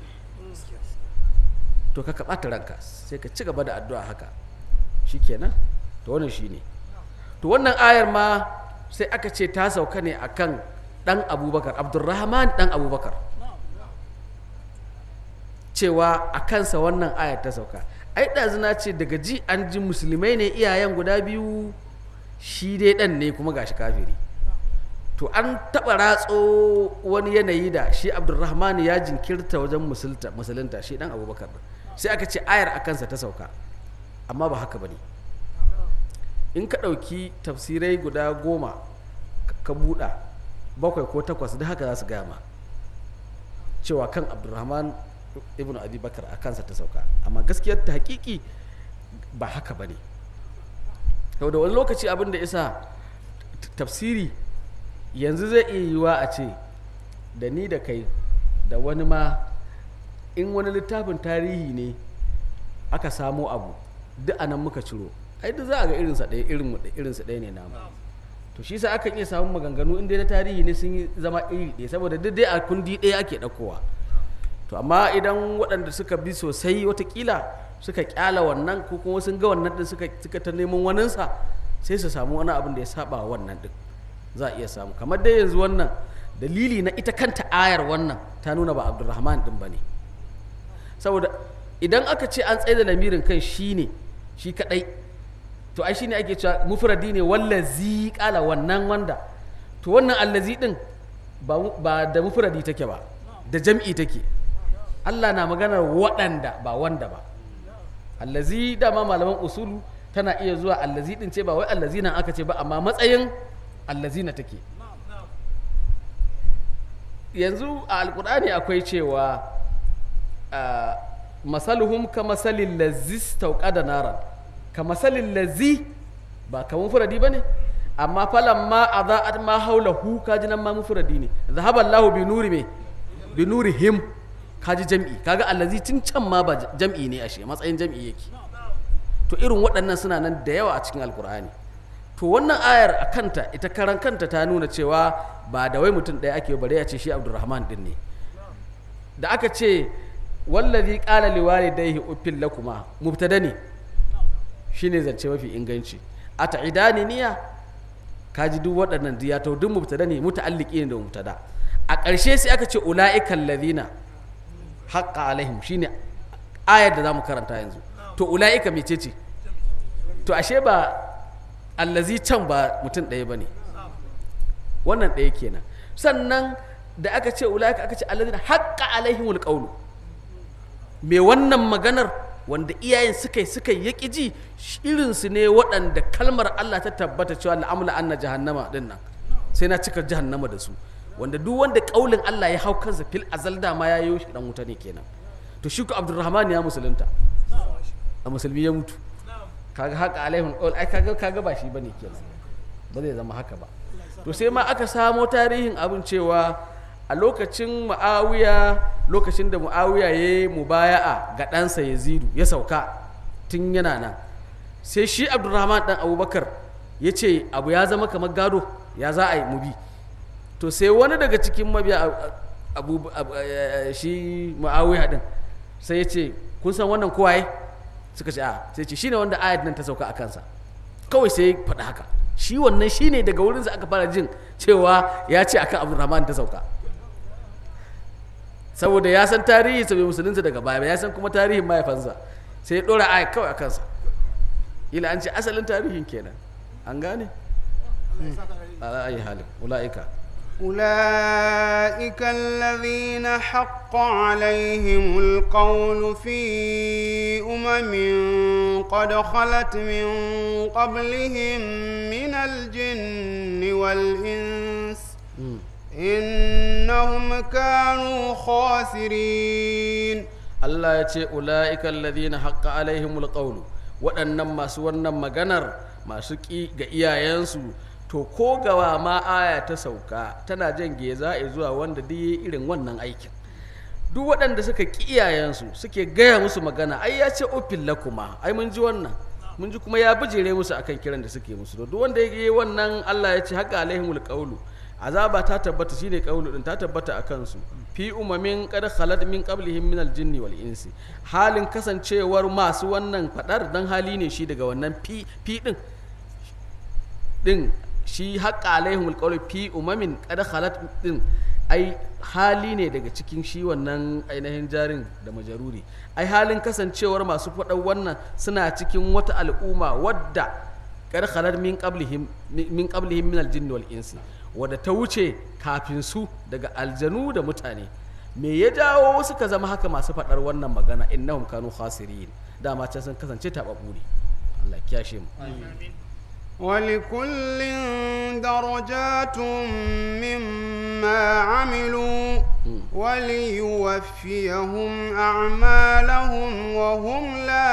to ka ɓata ranka sai ka ci gaba da addu'a haka shikenan to wannan shine to wannan ayar ma sai aka ce ta sauka ne akan dan abubakar abdurrahman dan abubakar cewa a kansa wannan ayar ta sauka ai ɗazuna ce daga ji an ji musulmai ne iyayen guda biyu shi dai ɗan ne kuma gashi kafiri to an taɓa ratso wani yanayi da shi abdulrahman ya jinkirta wajen musulunta shi ɗan abubakar sai aka ce ayar a kansa ta sauka amma ba haka ba ne in ka ɗauki tafsirai guda goma ka buɗa bakwai ko takwas da haka za su gama cewa kan abdulrahman ibn abi bakar a kansa ta sauka amma gaskiyar ta hakiki ba haka ba ne da wani lokaci abin da isa tafsiri yanzu zai iya yiwa a ce da ni da kai da wani ma in wani littafin tarihi ne aka samo abu duk anan muka ciro ai duk za a ga irinsa ɗaya irinsa ɗaya ne namu to shi sa akan iya samun maganganu inda na tarihi ne sun yi zama iri ɗaya saboda duk dai a kundi ɗaya ake ɗaukowa to amma idan waɗanda suka bi sosai watakila suka kyala wannan ko kuma sun ga wannan din suka suka ta neman waninsa sai su samu wani abin da ya saba wannan din za a iya samu kamar dai yanzu wannan dalili na ita kanta ayar wannan ta nuna ba abdulrahman din ba ne saboda idan aka ce an tsaye da lamirin kan shi ne shi kadai to ai shine ake cewa mufradi ne wallazi kala wannan wanda to wannan allazi din ba da mufradi take ba da jam'i take Allah na maganar waɗanda ba wanda ba allazi dama malaman usulu tana iya zuwa allazi din ce ba wai allazi nan aka ce ba amma matsayin allazi na take yanzu a alkur'ani akwai cewa masaluhum ka masalin lazi stauka da naran ka masalin lazi ba kamar furadi ba ne amma falan ma a za'at ma haula hu kaji nan ma mufuradi ne zahaballahu bi nuri me bi nuri him kaji jam'i kaga allazi tun can ma ba jam'i ne ashe matsayin jam'i yake to irin waɗannan suna nan da yawa a cikin alkur'ani to wannan ayar a kanta ita karan kanta ta nuna cewa ba da wai mutum ɗaya ake bare ya ce shi abdurrahman din ne da aka ce wallazi qala liwalidayhi uffil lakuma mubtada ne shine zance mafi inganci a ta'idani niya kaji duk waɗannan ya to duk mubtada ne muta'alliqi ne da mubtada a ƙarshe sai aka ce ula'ikan ladina haƙƙa alaihim shine ayar da za mu karanta yanzu to ula'ika mece ce to ashe ba allazi can ba mutum ɗaya ba ne wannan ɗaya kenan sannan da aka ce ula'ika aka ce allazina haƙƙa alaihim alƙaunu me wannan maganar wanda iyayen suka yi suka yi ji irinsu ne waɗanda kalmar Allah ta tabbata cewa la'amla anna jahannama din nan sai na cika jahannama da su wanda duk wanda kaulin Allah ya hau kansa fil azal da ma ya yi shi dan wuta ne kenan to shi ku Abdulrahman ya musulunta a musulmi ya mutu kaga haka alaihim qaul ai kaga kaga ba shi bane kenan ba zai zama haka ba to sai ma aka samo tarihin abin cewa a lokacin mu'awiya lokacin da mu'awiya ya yi mubaya'a ga ɗansa yazidu ya sauka tun yana nan sai shi abdurrahman ɗan abubakar ya ce abu ya zama kamar gado ya za a yi mu bi to sai wani daga cikin mabiya abu, abu- eh, shi mu'awiya ɗin sai ya ce kun san wannan kowaye suka ce a sai ce shine wanda ayat nan ta sauka a kansa kawai sai ya faɗi haka shi wannan shine daga wurinsa aka fara jin cewa ya ce akan abdurrahman ta sauka saboda ya san tarihi sa bai musulunta daga baya ba ya san kuma tarihin mahaifansa sai ya ɗora ayat kawai a kansa ila an ce asalin tarihin kenan an gane ala ayi halin ula'ika أولئك الذين حق عليهم القول في أمم قد خلت من قبلهم من الجن والإنس إنهم كانوا خاسرين Allah ya ce ula'ika alladhina haqqa alaihimul qawlu waɗannan masu wannan maganar masu ƙi ga iyayensu to ko gawa ma aya ta sauka tana jan geza zuwa wanda duk yayi irin wannan aikin duk waɗanda suka ƙi iyayensu suke gaya musu magana ai ya ce ofin lakuma ai mun ji wannan mun ji kuma ya bijire musu akan kiran da suke musu to duk wanda ya yi wannan Allah ya ce haqqa alaihimul qawlu azaba ta tabbata shine qawlu din ta tabbata akan su fi umamin qad khalat min qablihim min aljinni wal insi halin kasancewar masu wannan fadar dan hali ne shi daga wannan fi fi din din shi haqqa alaihimul qawlu fi umamin qad khalat din ai hali ne daga cikin shi wannan ainihin jarin da majaruri ai halin kasancewar masu faɗar wannan suna cikin wata al'umma wadda kar khalar min qablihim min qablihim min aljinn wal insi wadda ta wuce kafin su daga aljanu da mutane me ya jawo suka zama haka masu faɗar wannan magana innahum kanu khasirin dama can sun kasance tababu ne Allah ya kiyashe mu ولكل درجات مما عملوا وليوفيهم أعمالهم وهم لا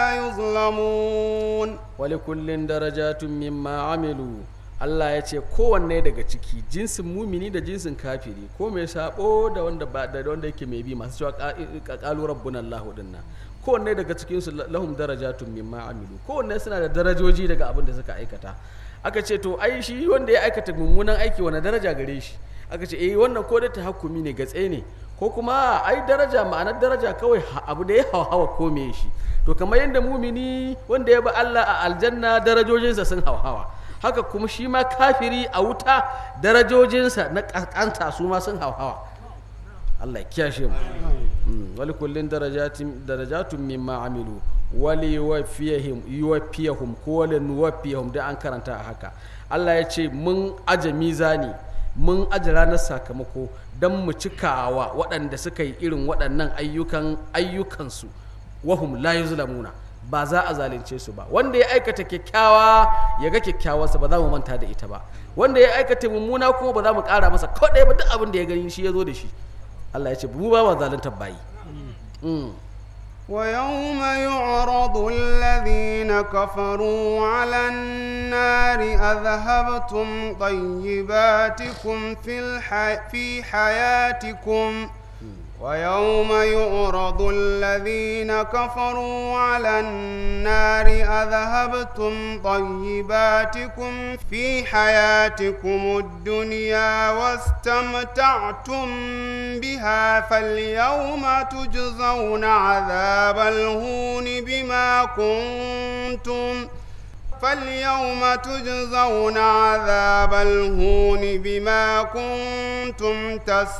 يظلمون wali kullin darajatun mimma amilu Allah ya ce kowanne daga ciki jinsin mumini da jinsin kafiri ko mai sabo da wanda ba da wanda yake mai bi masu cewa qalu rabbuna Allah dinnan kowanne daga cikin su lahum darajatun mimma amilu kowanne suna da darajoji daga abin da suka aikata aka ce to ai shi wanda ya aikata mummunan aiki wani daraja gare shi aka ce eh wannan ko da tahakkumi ne gatse ne ko kuma ai daraja ma'anar daraja kawai ha- abu da ya hawa ko me shi to kamar yadda mumini wanda ya ba Allah a aljanna darajojinsa sun hauhawa haka kuma shi ma kafiri a wuta darajojinsa na kaskanta su ma sun hauhawa Allah ya kiyashe mu Mm, wali kullin darajatin darajatun mimma amilu wali yuwaffiyahum yuwaffiyahum ko wali nuwaffiyahum da an karanta a haka Allah ya ce mun aje mizani mun aje ranar sakamako don mu cikawa waɗanda suka yi irin waɗannan ayyukan ayyukansu wahum la yuzlamuna ba za a zalunce su ba wanda ya aikata kyakkyawa ya ga kyakkyawarsa ba za mu manta da ita ba wanda ya aikata mummuna kuma ba za mu ƙara masa ko ɗaya ba duk abin da ya gani shi ya zo da shi Allah ya ce mu ba ma zaluntar bayi Mm. ويوم يعرض الذين كفروا على النار أذهبتم طيباتكم في, الح... في حياتكم ويوم يعرض الذين كفروا على النار أذهبتم طيباتكم في حياتكم الدنيا واستمتعتم بها فاليوم تجزون عذاب الهون بما كنتم فاليوم تجزون عذاب الهون بما كنتم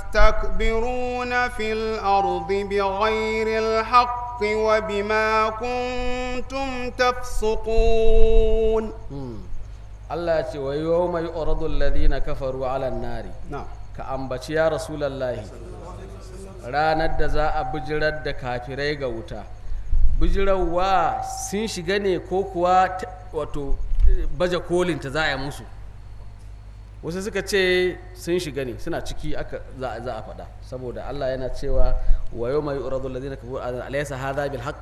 تستكبرون في الأرض بغير الحق وبما كنتم تفسقون Allah ya ce wa yawma yu'radu alladhina kafaru 'ala an-nari نعم ka ambaci ya rasulallahi ranar da za a bijirar da kafirai ga wuta bijirarwa sun shiga ne ko kuwa ta- wato eh, baje kolin ta za a yi musu wasu suka ce sun shiga ne suna ciki aka za a- za a faɗa saboda Allah yana cewa wa yau mai uradu ladina kafaru ala- alaysa hadha bil haqq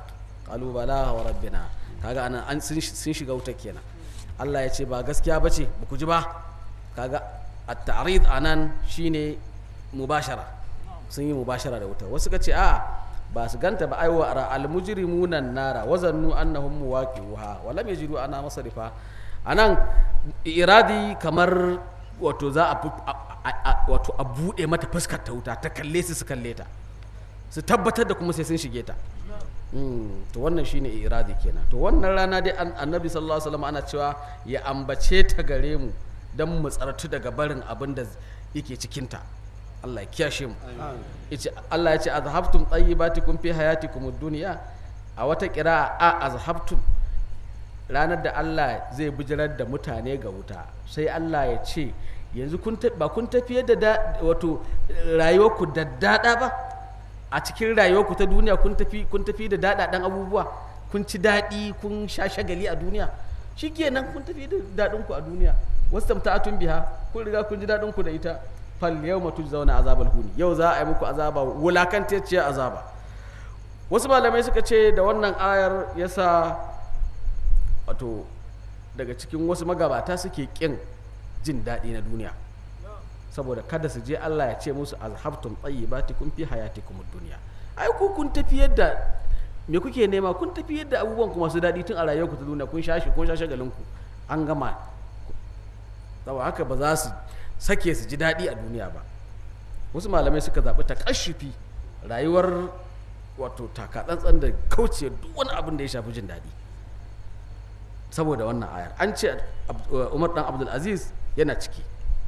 qalu bala wa rabbina kaga anan an sun sun shiga wuta kenan Allah ya ce ba gaskiya bace ba ku ji ba kaga at-ta'rid anan shine mubashara sun yi mubashara da wuta wasu ka ce a ba su ganta ba aiwa ara al-mujrimuna nara wa zannu annahum muwaqi'uha wa lam yajidu ana masarifa anan iradi kamar wato za a fu- a- a- a- wato a bude mata fuskar ta wuta ta kalle su su kalle ta su tabbatar da kuma sai sun shige ta Mm, to wannan shine iradi kenan to wannan rana dai an- annabi sallallahu alaihi wasallam ana cewa ya ambace ta gare mu dan mu tsartu daga barin abin da yake cikin ta Allah ya kiyashe mu yace Allah ya ce azhabtum tayyibatikum fi hayatikum ad-dunya a wata qira'a a azhabtum ranar da Allah zai bijirar da mutane ga wuta sai Allah ya ce yanzu kun ta- ba kun tafiyar da da wato rayuwarku da dada ba a cikin rayuwarku ta duniya kun tafi kun tafi da daɗaɗen abubuwa kun ci daɗi kun sha shagali a duniya shikenan kun tafi da daɗinku a duniya wasu tamta'atun biha kun riga kun ji daɗinku da ita fal yawma tujzauna azabal huni yau za a yi muku azaba wulakantacciyar azaba wasu malamai suka ce da wannan ayar yasa wato daga cikin wasu magabata suke kin jin daɗi na duniya saboda kada su je Allah ya ce musu azhabtum tayyibatikum fi hayatikum ad-dunya ai ku kun tafi yadda me kuke nema kun tafi yadda abubuwan ku masu daɗi tun a rayuwarku ta duniya kun shashi kun shashe galin ku an gama saboda haka ba za su sake su ji daɗi a duniya ba wasu malamai suka zaɓi takashufi rayuwar wato takatsantsan da kauce duk wani abin da ya shafi jin daɗi saboda wannan ayar an ce Ab- umar dan abdul aziz yana ciki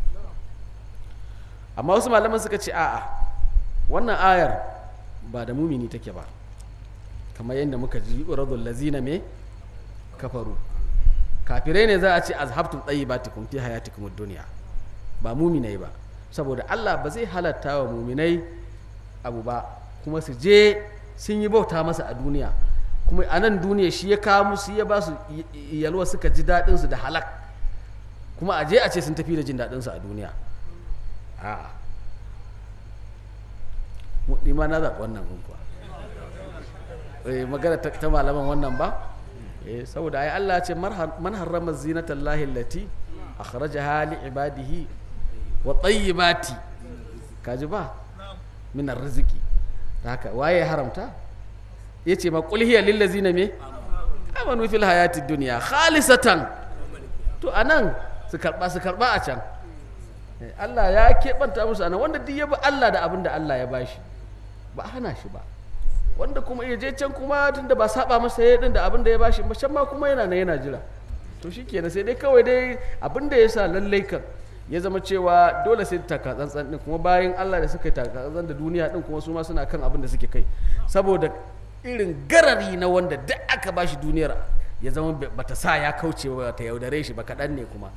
amma wasu malaman suka ce a'a wannan ayar ba da mumini take ba kamar yadda muka ji uradul lazina me kafaru kafirai ne za a ce azhabtum tayyibatikum fi hayatikum ad-dunya ba muminai ba saboda Allah ba zai halatta wa muminai abu ba kuma su je sun yi bauta masa a duniya kuma a nan duniya shi ya kawo musu ya ba su y- y- yalwa suka ji daɗinsu da halak kuma a je a ce sun tafi da jin daɗinsu a duniya a'a mu ni ma na zaɓi wannan gun kuwa eh, magana ta, ta malaman wannan ba eh, saboda ai Allah ya ce "Marha- man harrama zinatallahi allati akhrajaha li ibadihi wa tayyibati kaji ba min arziki da haka waye ya haramta yace ma qul hiya lil ladzina me amanu fil hayatid dunya khalisatan to anan su karba su karba a can Eh, Allah ya keɓanta musu anan wanda duk ya bi Allah da abin da Allah ya bashi ba a hana shi ba wanda kuma ya je can kuma tunda ba saba masa ya din da abin da ya bashi ba can ma kuma yana nan yana jira to shikenan sai dai kawai dai abin da ya sa lallai kan ya zama cewa dole sai taka tsantsan din kuma bayan Allah da suka yi taka tsantsan da duniya din kuma su ma suna kan abin da suke kai saboda irin garari na wanda duk aka bashi duniyar ya zama ba- bata sa ya kauce ba ta yaudare shi ba kaɗan ne kuma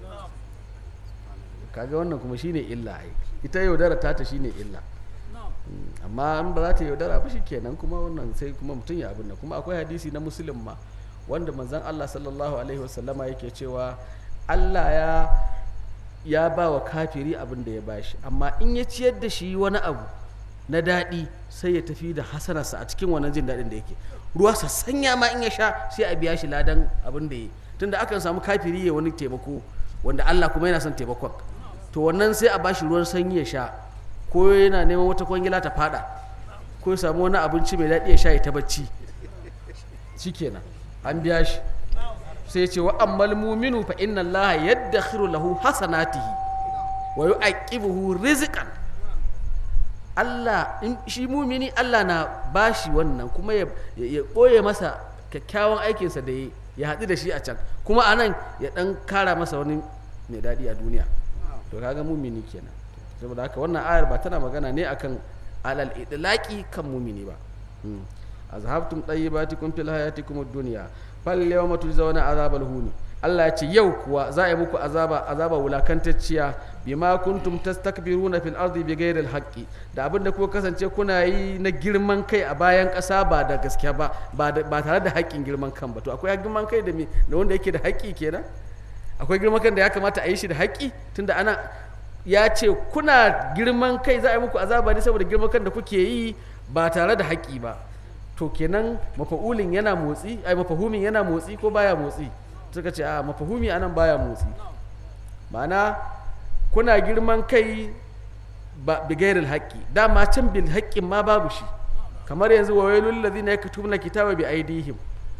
kaga wannan kuma shine illa ai ita yaudara ta ta shine illa Mm, amma in ba za ta yaudara ba kenan kuma wannan sai kuma mutum ya abin nan kuma akwai hadisi na musulun ma wanda manzon Allah sallallahu alaihi wasallama yake cewa Allah ya ya ba wa kafiri abin da ya bashi amma in ya ciyar da shi wani abu na daɗi sai ya tafi da hasanarsa a cikin wannan jin daɗin da yake ruwa sassanya ma in ya sha sai a biya shi ladan abin da ya yi tunda akan samu kafiri ya wani taimako wanda Allah kuma yana son taimakon to wannan sai a bashi ruwan sanyi ya sha ko yana neman wata kwangila ta fada ko ya samu wani abinci mai daɗi ya sha ya ta bacci shikenan an biya shi sai ya ce wa ammal muminu fa inna Allah yaddakhiru lahu hasanatihi wa yu'aqibuhu rizqan Allah in shi mumini Allah na bashi wannan kuma ya ya ɓoye masa kyakkyawan aikinsa da ya ya haɗu da shi a can kuma anan ya ɗan kara masa wani mai daɗi a duniya to kaga mumini kenan saboda haka wannan ayar ba tana magana ne akan alal idlaqi kan mumini ba Mm. azhabtum tayyibatikum fil hayatikum ad-dunya fal yawma tujzauna azabal huni Allah ya ce yau kuwa za a yi muku azaba azaba wulakantacciya bima kuntum tastakbiruna fil ardi bighairi al-haqqi da abinda kuka kasance kuna yi na girman kai a bayan ƙasa ba da gaskiya ba ba da- ba tare da haƙƙin girman kan ba to akwai girman kai da me da wanda yake da haƙƙi kenan akwai girman kan da ya kamata a yi shi da haƙƙi tunda ana ya ce kuna girman kai za a yi muku azaba ne saboda girman kan da kuke yi ba tare da haƙƙi ba to kenan mafa'ulin yana motsi ai mafahumin yana motsi ko baya motsi suka ce a mafahumi anan baya motsi ma'ana kuna girman kai ba bigairil haƙƙi dama can bil haƙƙin ma babu shi kamar yanzu wa wailul ladina yaktubuna kitaba bi aidihim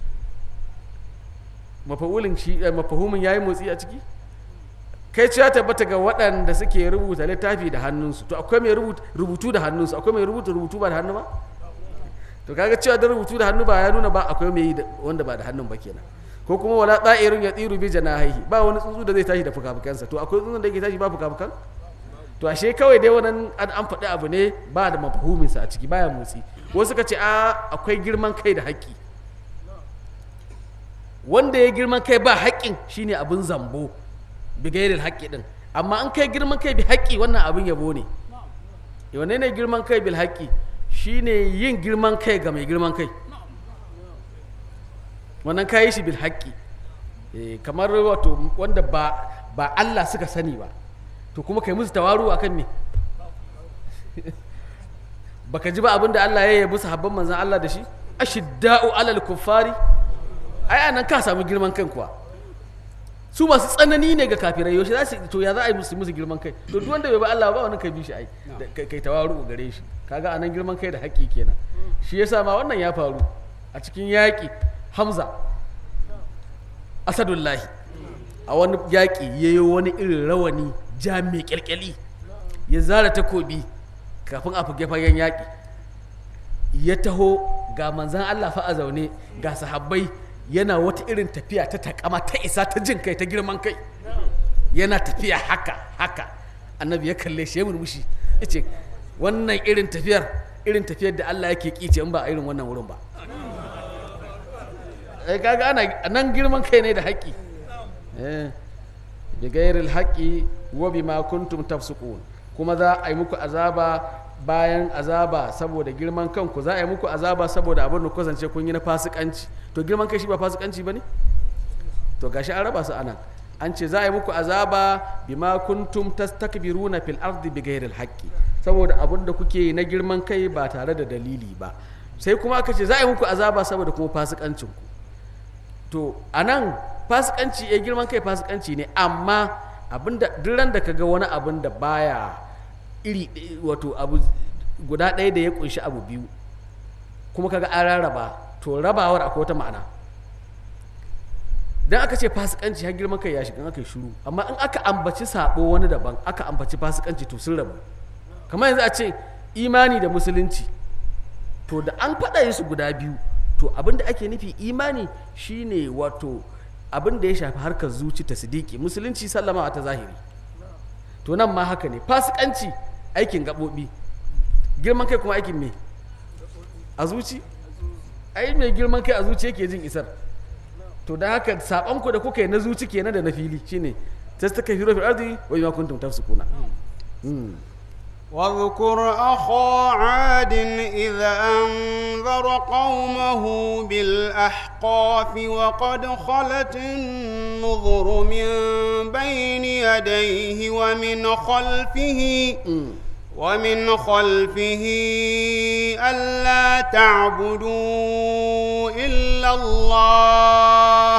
mafa'ulin shi eh, mafahumin yayi motsi a ciki kai ce ya tabbata ga waɗanda suke rubuta littafi da hannunsu to akwai mai rubutu rubutu da hannunsu akwai mai rubuta rubutu ba da hannu ba to kaga cewa da rubutu da hannu ba ya nuna ba akwai mai yi da- wanda ba da hannun ba kenan ko kuma wala da'irun ya tsiru bi janahihi ba wani tsuntsu da zai tashi da fukafukansa to akwai tsuntsun da yake tashi ba fukafukan to ashe kawai dai wannan an an faɗi abu ne ba da mafahuminsa a ciki baya motsi wasu suka ce a akwai girman kai da haƙƙi wanda ya girman kai ba haƙƙin shine abin zambo bigairil haƙƙi din amma an kai girman kai bi haƙƙi wannan abin yabo ne wanne ne girman kai bil haƙƙi shine yin girman kai ga mai girman kai wannan kayi shi bil haƙƙi Eh, kamar wato wanda ba ba Allah suka sani ba to kuma kai musu tawaru akan me baka ji ba abin da Allah ya yabi sahabban manzon Allah da shi ashidda'u alal kuffari ai anan ka samu girman kan kuwa su masu tsanani ne ga kafirai yaushe za su to ya za a yi musu musu girman kai to duk wanda bai ba Allah ba wani kai bi shi ai da kai kai tawaru gare shi kaga anan girman kai da haƙƙi kenan shi yasa ma wannan ya faru a cikin yaƙi Hamza Asadullahi a wani yaƙi ya yi wani irin rawani ja mai ƙyalƙyali ya zara takobi kafin a fage fagen yaƙi ya taho ga manzan Allah fa a zaune ga sahabbai yana wata irin tafiya ta takama ta isa ta jin kai ta girman kai yana tafiya haka haka annabi ya kalle shi ya murmushi ya ce wannan irin tafiyar irin tafiyar da Allah yake kice in ba a irin wannan wurin ba ai kaga ana nan girman kai ne da haƙƙi eh bi gairil haqqi wa bima kuntum tafsukun kuma za a yi muku azaba bayan azaba saboda girman kanku za a yi muku azaba saboda abin da kusance kun yi na fasikanci to girman kai shi ba fasikanci bane to gashi an raba su anan an ce za a yi muku azaba bima kuntum tastakbiruna fil ardi bighairil haqqi saboda abin da kuke yi na girman kai ba tare da dalili ba sai kuma aka ce za a yi muku azaba saboda kuma fasikancin ku to anan fasikanci ya girman kai fasikanci ne amma abinda duk ran da kaga wani abin da baya iri ɗaya- wato abu guda ɗaya da ya kunshi abu biyu kuma kaga an rarraba to rabawar akwai wata ma'ana dan aka ce fasikanci har girman kai ya shiga in aka yi shiru amma in aka ambaci sabo wani daban aka ambaci fasikanci to sun rabu kamar yanzu a ce imani da musulunci to da an faɗa su guda biyu to abin da ake nufi imani shine wato abin da ya shafi harkar zuci ta sidiki musulunci sallama ta zahiri to nan ma haka ne fasikanci aikin gaɓoɓi girman kai kuma aikin me a zuci ai mai girman kai a zuci yake jin isar to da haka saɓonku da kuka yi na zuci kenan da na fili shine tastakfiru fil ardi wa bima kuntum tafsukuna Mm. واذكر أخا عاد إذ أنذر قومه بالأحقاف وقد خلت النذر من بين يديه ومن خلفه ومن خلفه ألا تعبدوا إلا الله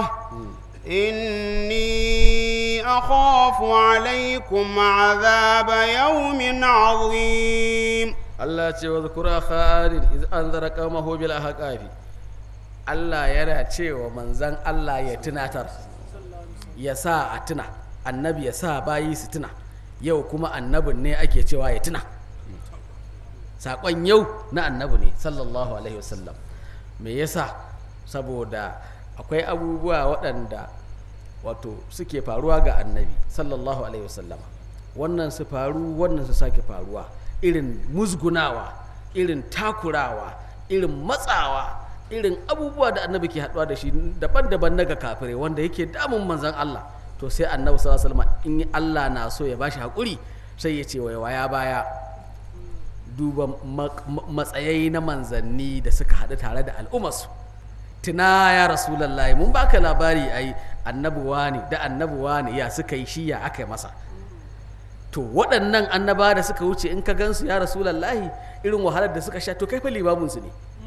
إني أخاف عليكم عذاب يوم عظيم Allah ce wa zukura kha'arin iz anzara qaumahu bil ahqafi Allah yana cewa manzan Allah ya tunatar ya sa a tuna annabi ya sa bayi su tuna yau kuma annabin ne ake cewa ya tuna saƙon yau na annabi ne sallallahu alaihi wasallam me yasa saboda akwai abubuwa waɗanda wato suke faruwa ga annabi sallallahu alaihi wasallam wannan su faru wannan su sake faruwa irin musgunawa irin takurawa irin matsawa irin abubuwa da annabi ke haɗuwa da shi daban-daban na ga kafirai wanda yake damun manzan Allah to sai annabi sallallahu alaihi wasallam in Allah na so ya bashi haƙuri sai ya ce waya baya duba mak- ma- matsayai na manzanni da suka haɗu tare da al'ummarsu tuna ya rasulallah mun baka labari ai annabuwa ne da annabuwa ne ya suka yi shi ya aka yi masa to waɗannan annaba da suka wuce in ka gansu ya rasulallah irin wahalar da suka sha to kai fa limaminsu ne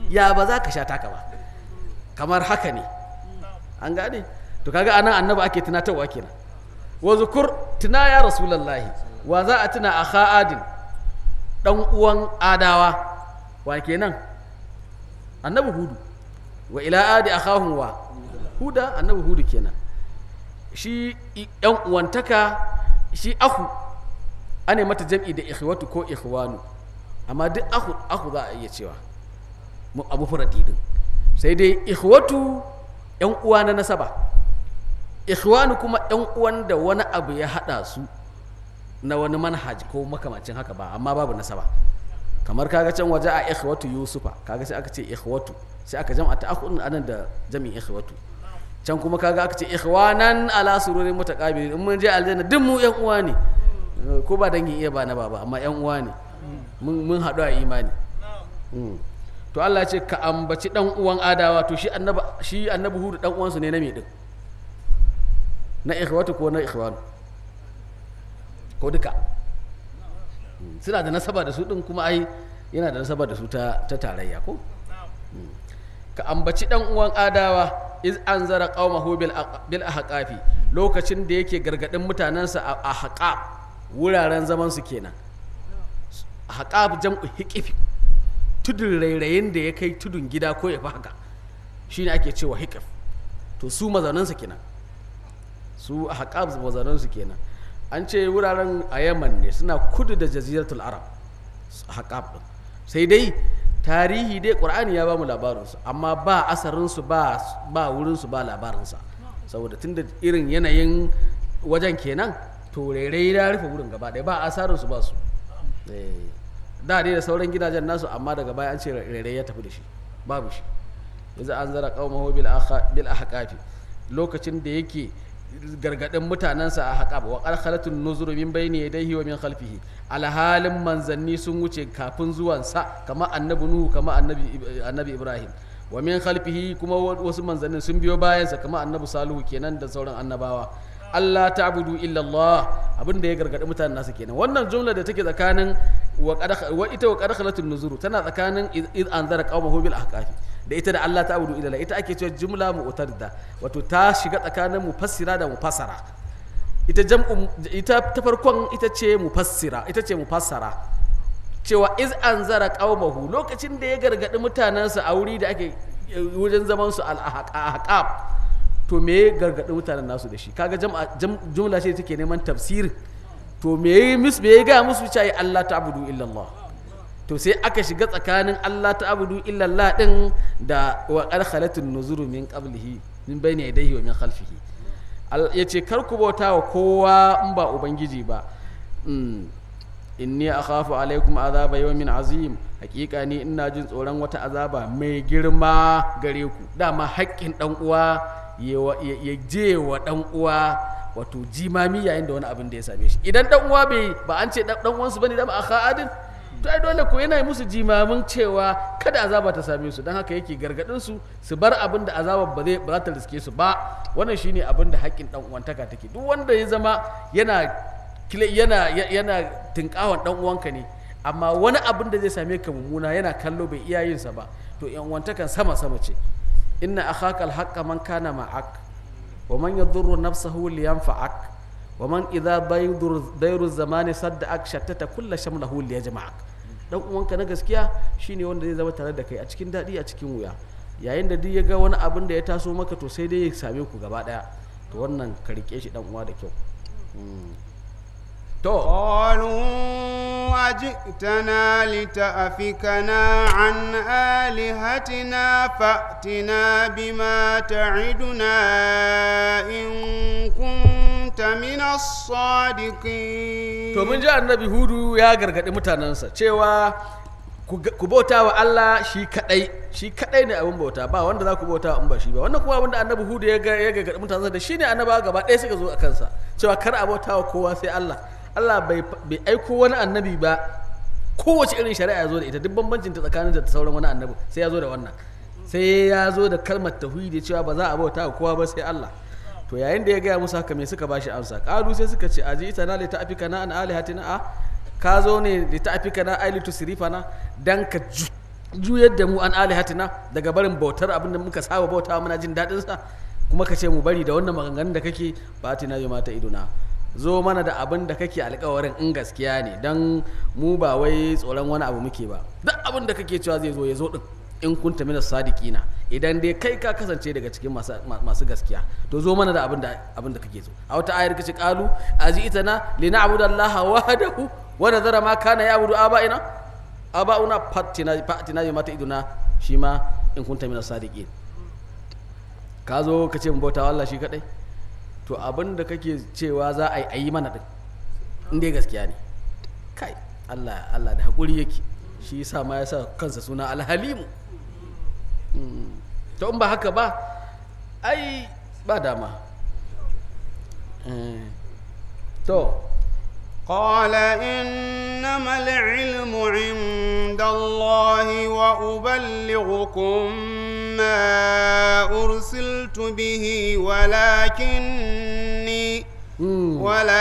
ya ba za ka sha taka ba kamar haka ne an gane to kaga anan annabi ake tunatarwa kenan wa zukur tuna ya rasulullahi wa za a tuna a adin dan uwan adawa wa kenan annabi hudu wa ila adi akhahum wa huda annabi hudu kenan shi i- yan uwantaka shi ahu ana mata jam'i da ikhwatu ko ikhwanu amma duk ahu ahu za a iya cewa mu abu furadi din sai dai ikhwatu yan uwa na nasaba ikhwanu kuma yan uwan da wani abu ya hada su na wani manhaj ko makamacin haka ba amma babu nasaba kamar kaga can waje a ikhwatu yusufa kaga sai aka ce ikhwatu sai aka jam'a ta akhun anan da jami'in ikhwatu can kuma kaga aka ce ikhwanan ala sururin mutaqabilin in mun je aljanna duk mu yan uwa ne Eh, ko ba dangin iya ba na baba amma yan uwa ne mun mun haɗu a imani Mm. to Allah ya ce ka ambaci dan uwan adawa to shi annabi shi annabi hudu dan uwansu ne na me din na ikhwatu ko na ikhwanu ko duka Mm. suna da nasaba da su din kuma ai yana da nasaba da su ta ta tarayya ko Mm. ka ambaci dan uwan adawa iz anzara qaumahu bil aq- bil ahqafi lokacin da yake gargadin mutanansa a ahqaf wuraren zaman su kenan ahqaf jam'u hiqifi tudun rairayin da ya kai tudun gida ko ya fi haka shine ake cewa hiqif to su mazaunansa kenan su ahqaf mazaunansu kenan an ce wuraren a yaman ne suna kudu da jaziratul arab haƙaf ɗin sai dai tarihi dai ƙur'ani ya ba mu labarinsu amma ba asarinsu ba ba wurinsu ba labarinsa saboda tunda irin yanayin wajen kenan to rairai ya rufe wurin gaba ɗaya ba asarinsu ba su Eh, da dai da sauran gidajen nasu amma daga baya an ce rairai ya tafi da shi babu shi yanzu an zara qaumahu bil akha- bil ahqafi lokacin da yake gargadin mutanensa a haƙa wa ƙarƙalatun nuzuru min bayni yadayhi wa min khalfihi alhalin manzanni sun wuce kafin zuwansa kama annabi nuhu kama annabi annabi ibrahim wa min khalfihi kuma wa- wasu manzannin sun biyo bayansa kama annabi salihu kenan da sauran annabawa Allah ta'budu illa Allah abinda ya gargadi mutanen nasa kenan wannan jumla da take tsakanin wa qad- wa ita wa qarqalatun nuzuru tana tsakanin id id anzara qaumahu bil ahqafi da ita da Allah ta'budu illa Allah ita ake cewa jumla mu'tarida wato ta shiga tsakanin mufassira da mufassara ita jam'u ita ta farkon ita ce mufassira ita ce mufassara cewa iz anzara qaumahu lokacin da ya gargadi mutanensa a wuri da ake wajen zaman su al ahqaf to me ya gargadi mutanen nasu da shi kaga jam'a jam- jumla ce take neman tafsir to me ya musu me ya ga musu cewa Allah ta'budu illa Allah to sai aka shiga tsakanin Allah ta'budu illa Allah din da wa qad khalatun nuzuru min qablihi min bayni yadayhi wa min khalfihi Al- yace kar ku bauta wa kowa in ba ubangiji ba Mm. inni akhafu alaikum azaba yawmin azim hakika ni ina jin tsoron wata azaba mai girma gare ku dama haƙƙin dan uwa ya wa- ya ya je wa dan uwa wato jimami yayin da wani abin da ya same shi idan dan uwa bai ba an ce dan dan uwansu bane da ba akha adin to ai dole ko yana musu jimamin cewa kada azaba ta same su don haka yake gargadin su su bar abin da azaba ba zai ba za ta riske su ba wannan shine abin da haƙƙin dan uwantaka take duk wanda ya zama yana kile- yana ya- yana tinkawan dan uwanka ne amma wani abin da zai same ka mummuna yana kallo bai iya yin sa ba to yan uwantakan sama sama ce inna akhaka alhaqqa man kana ma'ak wa man yadurru nafsahu liyanfa'ak wa man idha baydur dairu zamani sadda'ak shattata kulla shamlahu liyajma'ak dan uwanka na gaskiya shine wanda zai zama tare da kai a cikin daɗi a cikin wuya yayin da duk ya ga wani abin da ya taso maka to sai dai ya same ku gaba ɗaya to wannan ka rike shi dan uwa da kyau Mm. to قالوا أجئتنا لتأفكنا عن آلهتنا فأتنا بما تعدنا إن كنت من الصادقين to mun ji annabi hudu ya gargaɗi mutanensa cewa ku ga- ku bauta wa Allah shi kadai shi kadai ne abin bauta ba wanda za ku bauta wa in ba shi ba wannan kuma abin da annabi hudu ya ga ya gargaɗi mutanensa da shi ne annaba gaba ɗaya suka zo a kansa cewa kar a bauta wa kowa sai Allah Allah bai bai aiko wani annabi ba kowace irin shari'a ya zo da ita duk bambancin ta tsakanin da sauran wani annabi sai ya zo da wannan sai ya zo da kalmar tauhidi cewa ba za a bauta wa kowa ba sai Allah to yayin da ya gaya musu haka me suka bashi amsa kalu sai suka ce aji ita na li ta'afika na an alihatina a ka zo ne li ta'afika na ai li tusrifana dan ka ju- juyar da mu an alihatina daga barin bautar abin da muka saba bauta muna jin daɗin sa kuma ka ce mu bari da wannan maganganun da kake fatina yi mata idona zo mana da abin da kake alkawarin in gaskiya ne don mu ba wai tsoron wani abu muke ba duk abin da kake cewa zai zo ya zo din in kunta mina sadiqina idan dai kai ka kasance daga cikin masu, masu gaskiya to zo mana da abin da abin da kake so a wata ayar kace qalu aji'tana lina'budallaha wahdahu wa nadhara ma kana ya'budu aba'ina aba'una fatina fatina bi mata iduna shi ma in kunta mina sadiqin ka zo ka ce mu bauta wa Allah shi kadai to abin da kake cewa za a yi a yi mana din in dai gaskiya ne kai Allah Allah da hakuri yake shi yasa ma ya sa kansa suna alhalimu Mm. to in ba haka ba ai ba dama Eh. to قال إنما العلم عند الله وأبلغكم ما أرسلت به ولكني Mm.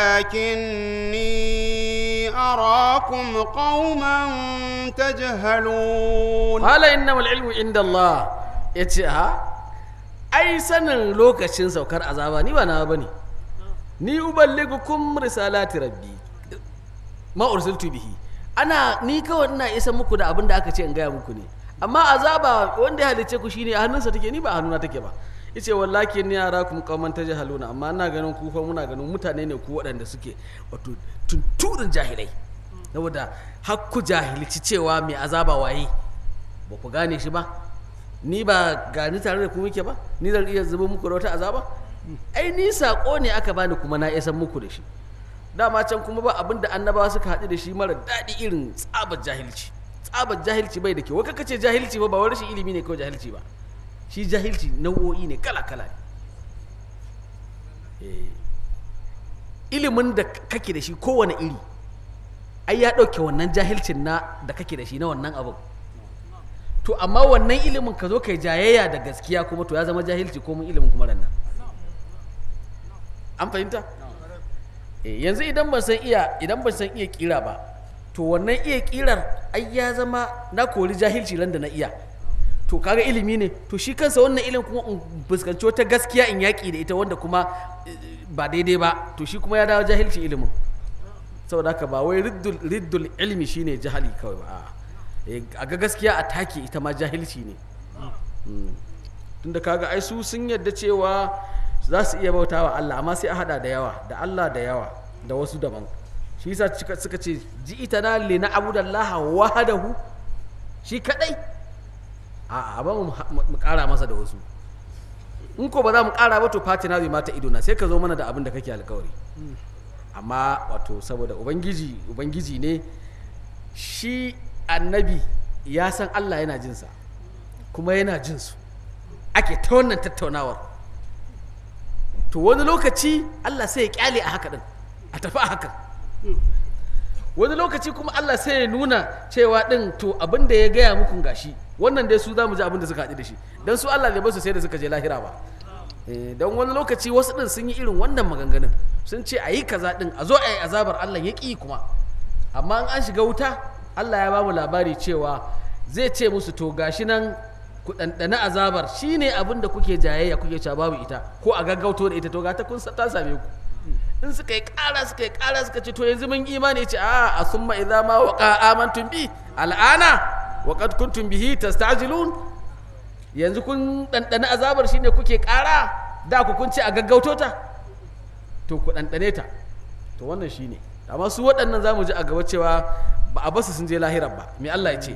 ولكني أراكم قوما تجهلون Hala innamal ilmu inda Allah ya ce ha ai sanin lokacin saukar azaba ni ba na bane ni uballigukum risalati rabbi ma ursiltu bihi ana ni kawai ina isa muku da abin da aka ce in gaya muku ne amma azaba wanda ya halice ku shine a hannunsa take ni ba a hannuna take ba yace wallahi ni arakum qauman tajhaluna amma ina ganin ku fa muna ganin mutane ne ku waɗanda suke wato tunturin jahilai saboda har ku jahilci cewa mai azaba waye ba ku gane shi ba ni ba gani tare da ku muke ba ni zan iya zuba muku da wata azaba ai ni sako ne aka bani kuma na isan muku da shi dama can kuma ba abin da annabawa suka haɗu da shi mara daɗi irin tsabar jahilci tsabar jahilci bai da kyau waka kace jahilci ba ba wani rashin ilimi ne kawai jahilci ba shi jahilci nau'o'i ne kala kala ne Eh, ilimin da kake da shi kowane iri ai ya ɗauke wannan jahilcin na da kake da shi na wannan abin to amma wannan ilimin ka zo kai jayayya da gaskiya kuma to ya zama jahilci ko mun ilimin kuma ran nan an fahimta Eh, yanzu idan ban san iya idan ban san iya kira ba to wannan iya kirar ai ya zama na kori jahilci ran da na iya to kaga ilimi ne to shi kansa wannan ilimin kuma in fuskanci wata gaskiya in yaƙi da ita wanda kuma eh, ba daidai ba to shi kuma ya dawo jahilci ilimin saboda haka ba wai riddul, riddul ilmi shine jahali kawai ba a'a. Eh, a ga gaskiya a take ita ma jahilci ne Mm. tunda kaga ai su sun yadda cewa za su iya bauta wa Allah amma sai a hada da yawa da Allah da yawa da wasu daban shi yasa suka suka ce ji ita na li na abudallaha wahdahu shi kadai a a ba mu mu kara masa da wasu in ko ba za mu kara ba to fatina zai mata ido na sai ka zo mana da abin da kake alkawari amma wato saboda ubangiji ubangiji ne shi annabi ya san Allah yana jinsa kuma yana jinsu ake ta wannan tattaunawar to wani lokaci Allah sai ya kyale a haka din a tafi a haka wani lokaci kuma Allah sai ya nuna cewa din to abin da ya gaya muku gashi wannan dai su za mu ji abin da suka haɗu da shi don su Allah bai basu sai da suka je lahira ba Eh, don wani lokaci wasu din sun yi irin wannan maganganun sun ce a yi kaza din a zo a yi azabar Allah ya ƙi kuma amma in an shiga wuta Allah ya ba mu labari cewa zai ce musu to gashi nan ku ɗanɗana azabar shine abin da kuke jayayya kuke cewa babu ita ko a gaggauto da ita to ga ta kun sa- ta same ku in suka yi ƙara suka yi ƙara suka ce to yanzu mun imani ce a a summa idza ma waqa amantum bi al'ana wa qad kuntum bihi tasta'jilun yanzu kun ɗanɗana azabar shine kuke ƙara da ku kun ce a gaggauto ta to ku ɗanɗane ta to wannan shine amma su waɗannan zamu ji a gaba cewa ba a basu sun je lahirar ba me Allah ya ce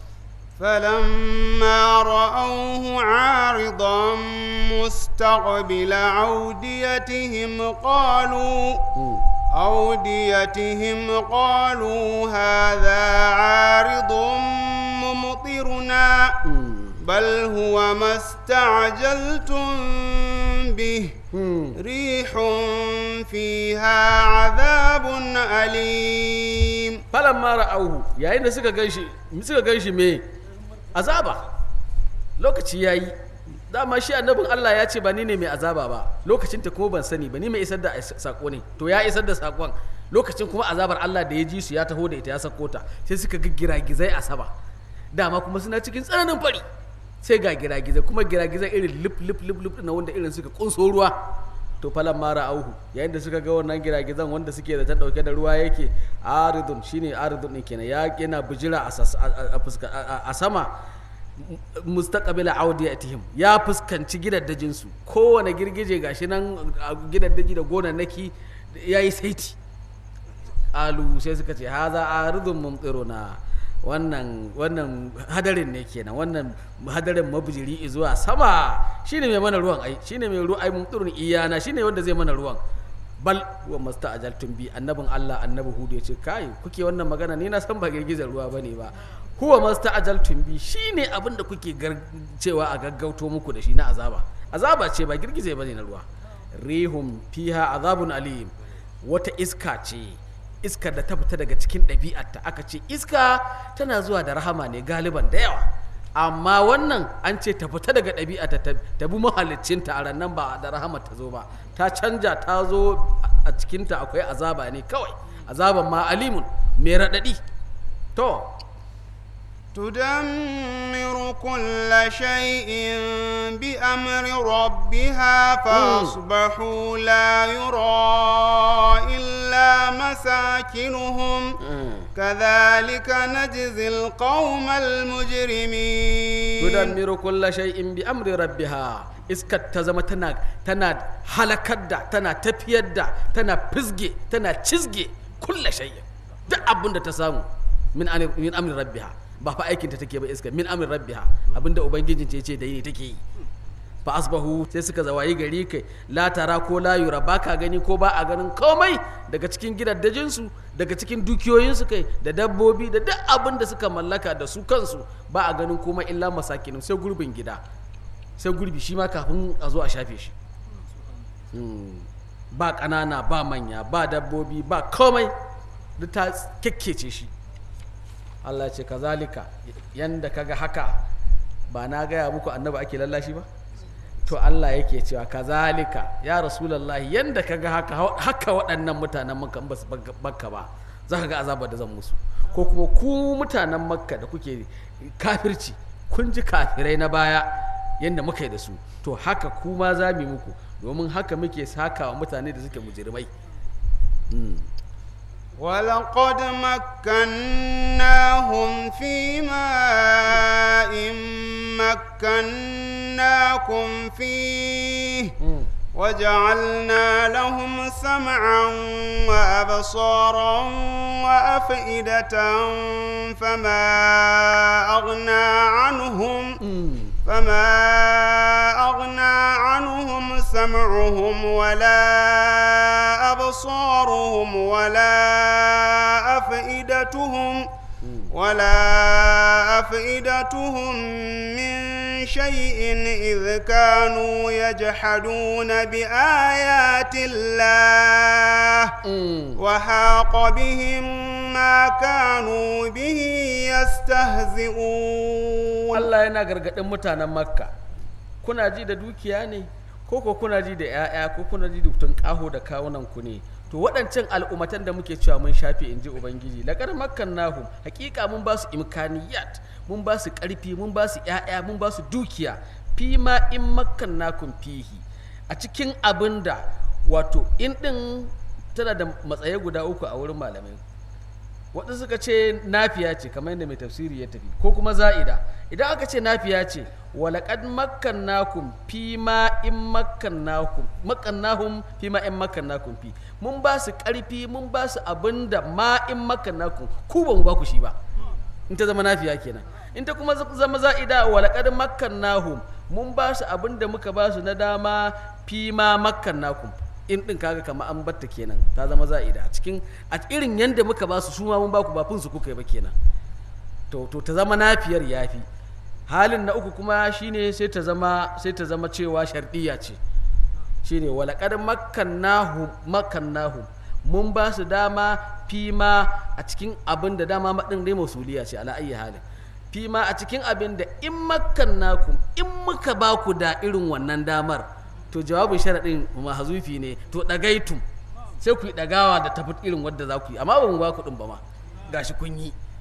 فلما رأوه عارضا مستقبل أوديتهم قالوا أوديتهم قالوا هذا عارض ممطرنا بل هو ما استعجلتم به ريح فيها عذاب أليم falamma ra'auhu yayin da suka ganshi suka ganshi me azaba lokaci yayi dama shi annabin Allah ya ce ba ni ne mai azaba ba lokacin ta kuma ban sani ba ni mai isar da sako ne to ya isar da sakon lokacin kuma azabar Allah da ya ji su ya taho da ita ya sako ta sai suka ga giragizai a sama dama kuma suna cikin tsananin fari sai ga giragizai kuma giragizai irin lip lip lip lip na wanda irin suka kunso ruwa to falan mara auhu yayin da suka ga wannan giragizan wanda suke da ta dauke da ruwa yake aridun shine aridun din kenan ya yana bijira a sas- a- a- fuska- a- a sama mustaqbila audiyatihim ya fuskanci gidaddajin su kowane girgije gashi nan a gidaddaji da gonannaki yayi saiti alu sai suka ce haza aridun mumtiruna wannan wannan hadarin ne kenan wannan hadarin mabujiri zuwa sama shine mai mana ruwan ai shine mai ruwan ai mumtirun iyana shine wanda zai mana ruwan bal wa masta'ajaltum bi annabin Allah annabi Hudu ya ce kai kuke wannan magana ni na san ba girgizar ruwa bane ba huwa masta'ajaltum bi shine abin da kuke gar- cewa a gaggauto muku da shi na azaba azaba ce ba girgize bane na ruwa rihum fiha azabun alim wata iska ce iskar da ta fita daga cikin ɗabi'arta aka ce iska tana zuwa da rahama ne galiban da yawa amma wannan an ce ta fita daga ɗabi'arta ta ta bi mahaliccinta a rannan ba da rahama ta zo ba ta canja ta zo a cikinta akwai azaba ne kawai azaban ma alimun mai raɗaɗi to تدمر كل شيء بأمر ربها فأصبحوا لا يرى إلا مساكنهم كذلك نجزي القوم المجرمين tudammiru kulla shay'in bi amri rabbiha iskar ta zama tana tana halakar da tana tafiyar da tana fisge tana cizge kulla shay'in duk abin da ta samu min ani- min amri rabbiha ba fa aikin ta take ba iskar min amri rabbiha abinda ubangijin ce ce da yi take yi fa asbahu sai suka zawayi gari kai la tara ko la yura ba ka gani ko ba a ganin komai daga cikin gidaddajin su daga cikin dukiyoyin su kai da dabbobi da duk abin da suka mallaka da su kansu ba a ganin komai illa masakinin sai gurbin gida sai gurbi shi ma kafin a zo a shafe shi Hmm. ba ƙanana ba manya ba dabbobi ba komai duk ta kekkece shi Allah ce kazalika yanda kaga haka ba na gaya muku annabi ake lallashi ba to Allah yake cewa kazalika ya rasulullahi yanda kaga haka haka waɗannan mutanen makka in ba su bakka ba za ka ga azabar da zan musu ko kuma ku mutanen makka da kuke kafirci kun ji kafirai na baya yanda muka yi da su to haka kuma za mu yi muku domin haka muke sakawa mutane da suke mujirmai ولقد مكناهم في ماء مكناكم فيه وجعلنا لهم سمعا وأبصارا وأفئدة فما أغنى عنهم فما أغنى عنهم سمعهم ولا أبصارهم ولا أفئدتهم ولا أفئدتهم من شيء إذ كانوا يجحدون بآيات الله وحاق بهم ما كانوا به يستهزئون Allah yana gargaɗin mutanen makka kuna ji da dukiya ne ko ko kuna ji da 'ya'ya ko kuna ji da tunƙaho da kawunan ku ne to waɗancan al'ummatan da muke cewa mun shafe in ji ubangiji laƙar makkan nahu hakika mun ba su imkaniyat mun ba su ƙarfi mun ba su 'ya'ya mun ba su dukiya fi ma in makkan nakun fihi a cikin abin da wato in ɗin tana da matsaye guda uku a wurin malamai waɗansu suka ce nafiya ce kamar yadda mai tafsiri ya tafi ko kuma za'ida idan aka ce nafiya ce walaƙad makkannakum fi ma in makkannakum makkannahum fi ma in makkannakum fi mun ba su ƙarfi mun ba su abin da ma in makkannakum ku ba mu ba ku shi ba in ta zama nafiya kenan in ta kuma zama za'ida walaƙad makkannahum mun ba su abin da muka ba su na dama fi ma makkannakum in din kaga kama an batta kenan ta zama za'ida a cikin a irin yanda muka ba su su ma mun ba ku ba fin su kuka yi ba kenan to to ta zama nafiyar yafi halin na uku kuma shine sai ta zama sai ta zama cewa shardiya ce shine walaqad makkannahum makkannahum mun ba su dama fima a cikin abin da dama madin dai mausuliya ce ala ayyi halin fima a cikin abin da in makkannakum in muka ba ku da irin wannan damar to jawabin sharaɗin mahazufi ne to ɗagaitum sai ku yi ɗagawa da tafi irin wadda za ku yi amma ba mu ba ku ɗin ba ma gashi kun yi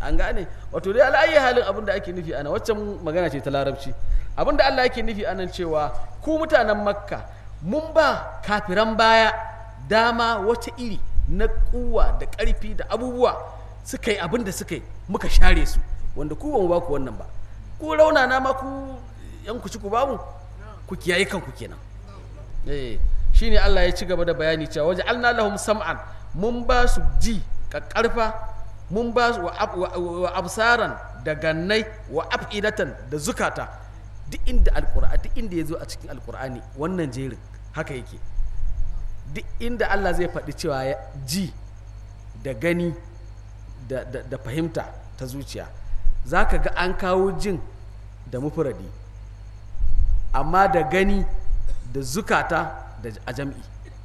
an gane wato dai ala'ayi halin abin da ake nufi ana waccan magana ce ta larabci abin da Allah yake nufi anan cewa ku mutanen makka mun ba kafiran baya dama wata iri na kuwa da ƙarfi da abubuwa suka yi abin da suka yi muka share su wanda ku ba mu ba ku wannan ba ku raunana ma ku yan ku ci ku bamu ku kiyaye kanku kenan eh shine Allah ya ci gaba da bayani cewa waje alna lahum sam'an mun ba su ji kakkarfa mun ba su wa, ab- wa- wa absaran da gannai wa afidatan da zukata duk inda alqur'ani duk inda yazo a cikin alqur'ani wannan jerin haka yake duk inda Allah zai faɗi cewa ya- ji da gani da, da, da fahimta ta zuciya za ka ga an kawo jin da mufuradi amma da gani da zukata da a jam'i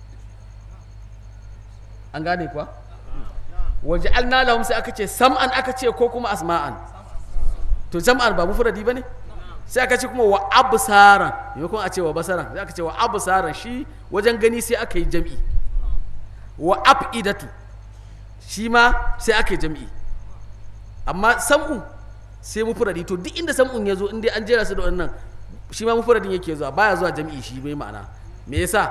an gane kuwa waje lahum sai aka ce sam'an aka ce ko kuma asma'an to jam'an ba mufuradi ba ne sai aka ce kuma wa absaran maimakon a ce wa basaran sai aka ce wa absaran shi wajen gani sai aka yi jam'i wa afidatu shi ma sai aka yi jam'i amma sam'u sai mufuradi to duk inda sam'un ya zo in dai an jera su da wannan shi ma mufuradin yake zuwa baya zuwa jam'i shi bai ma'ana me yasa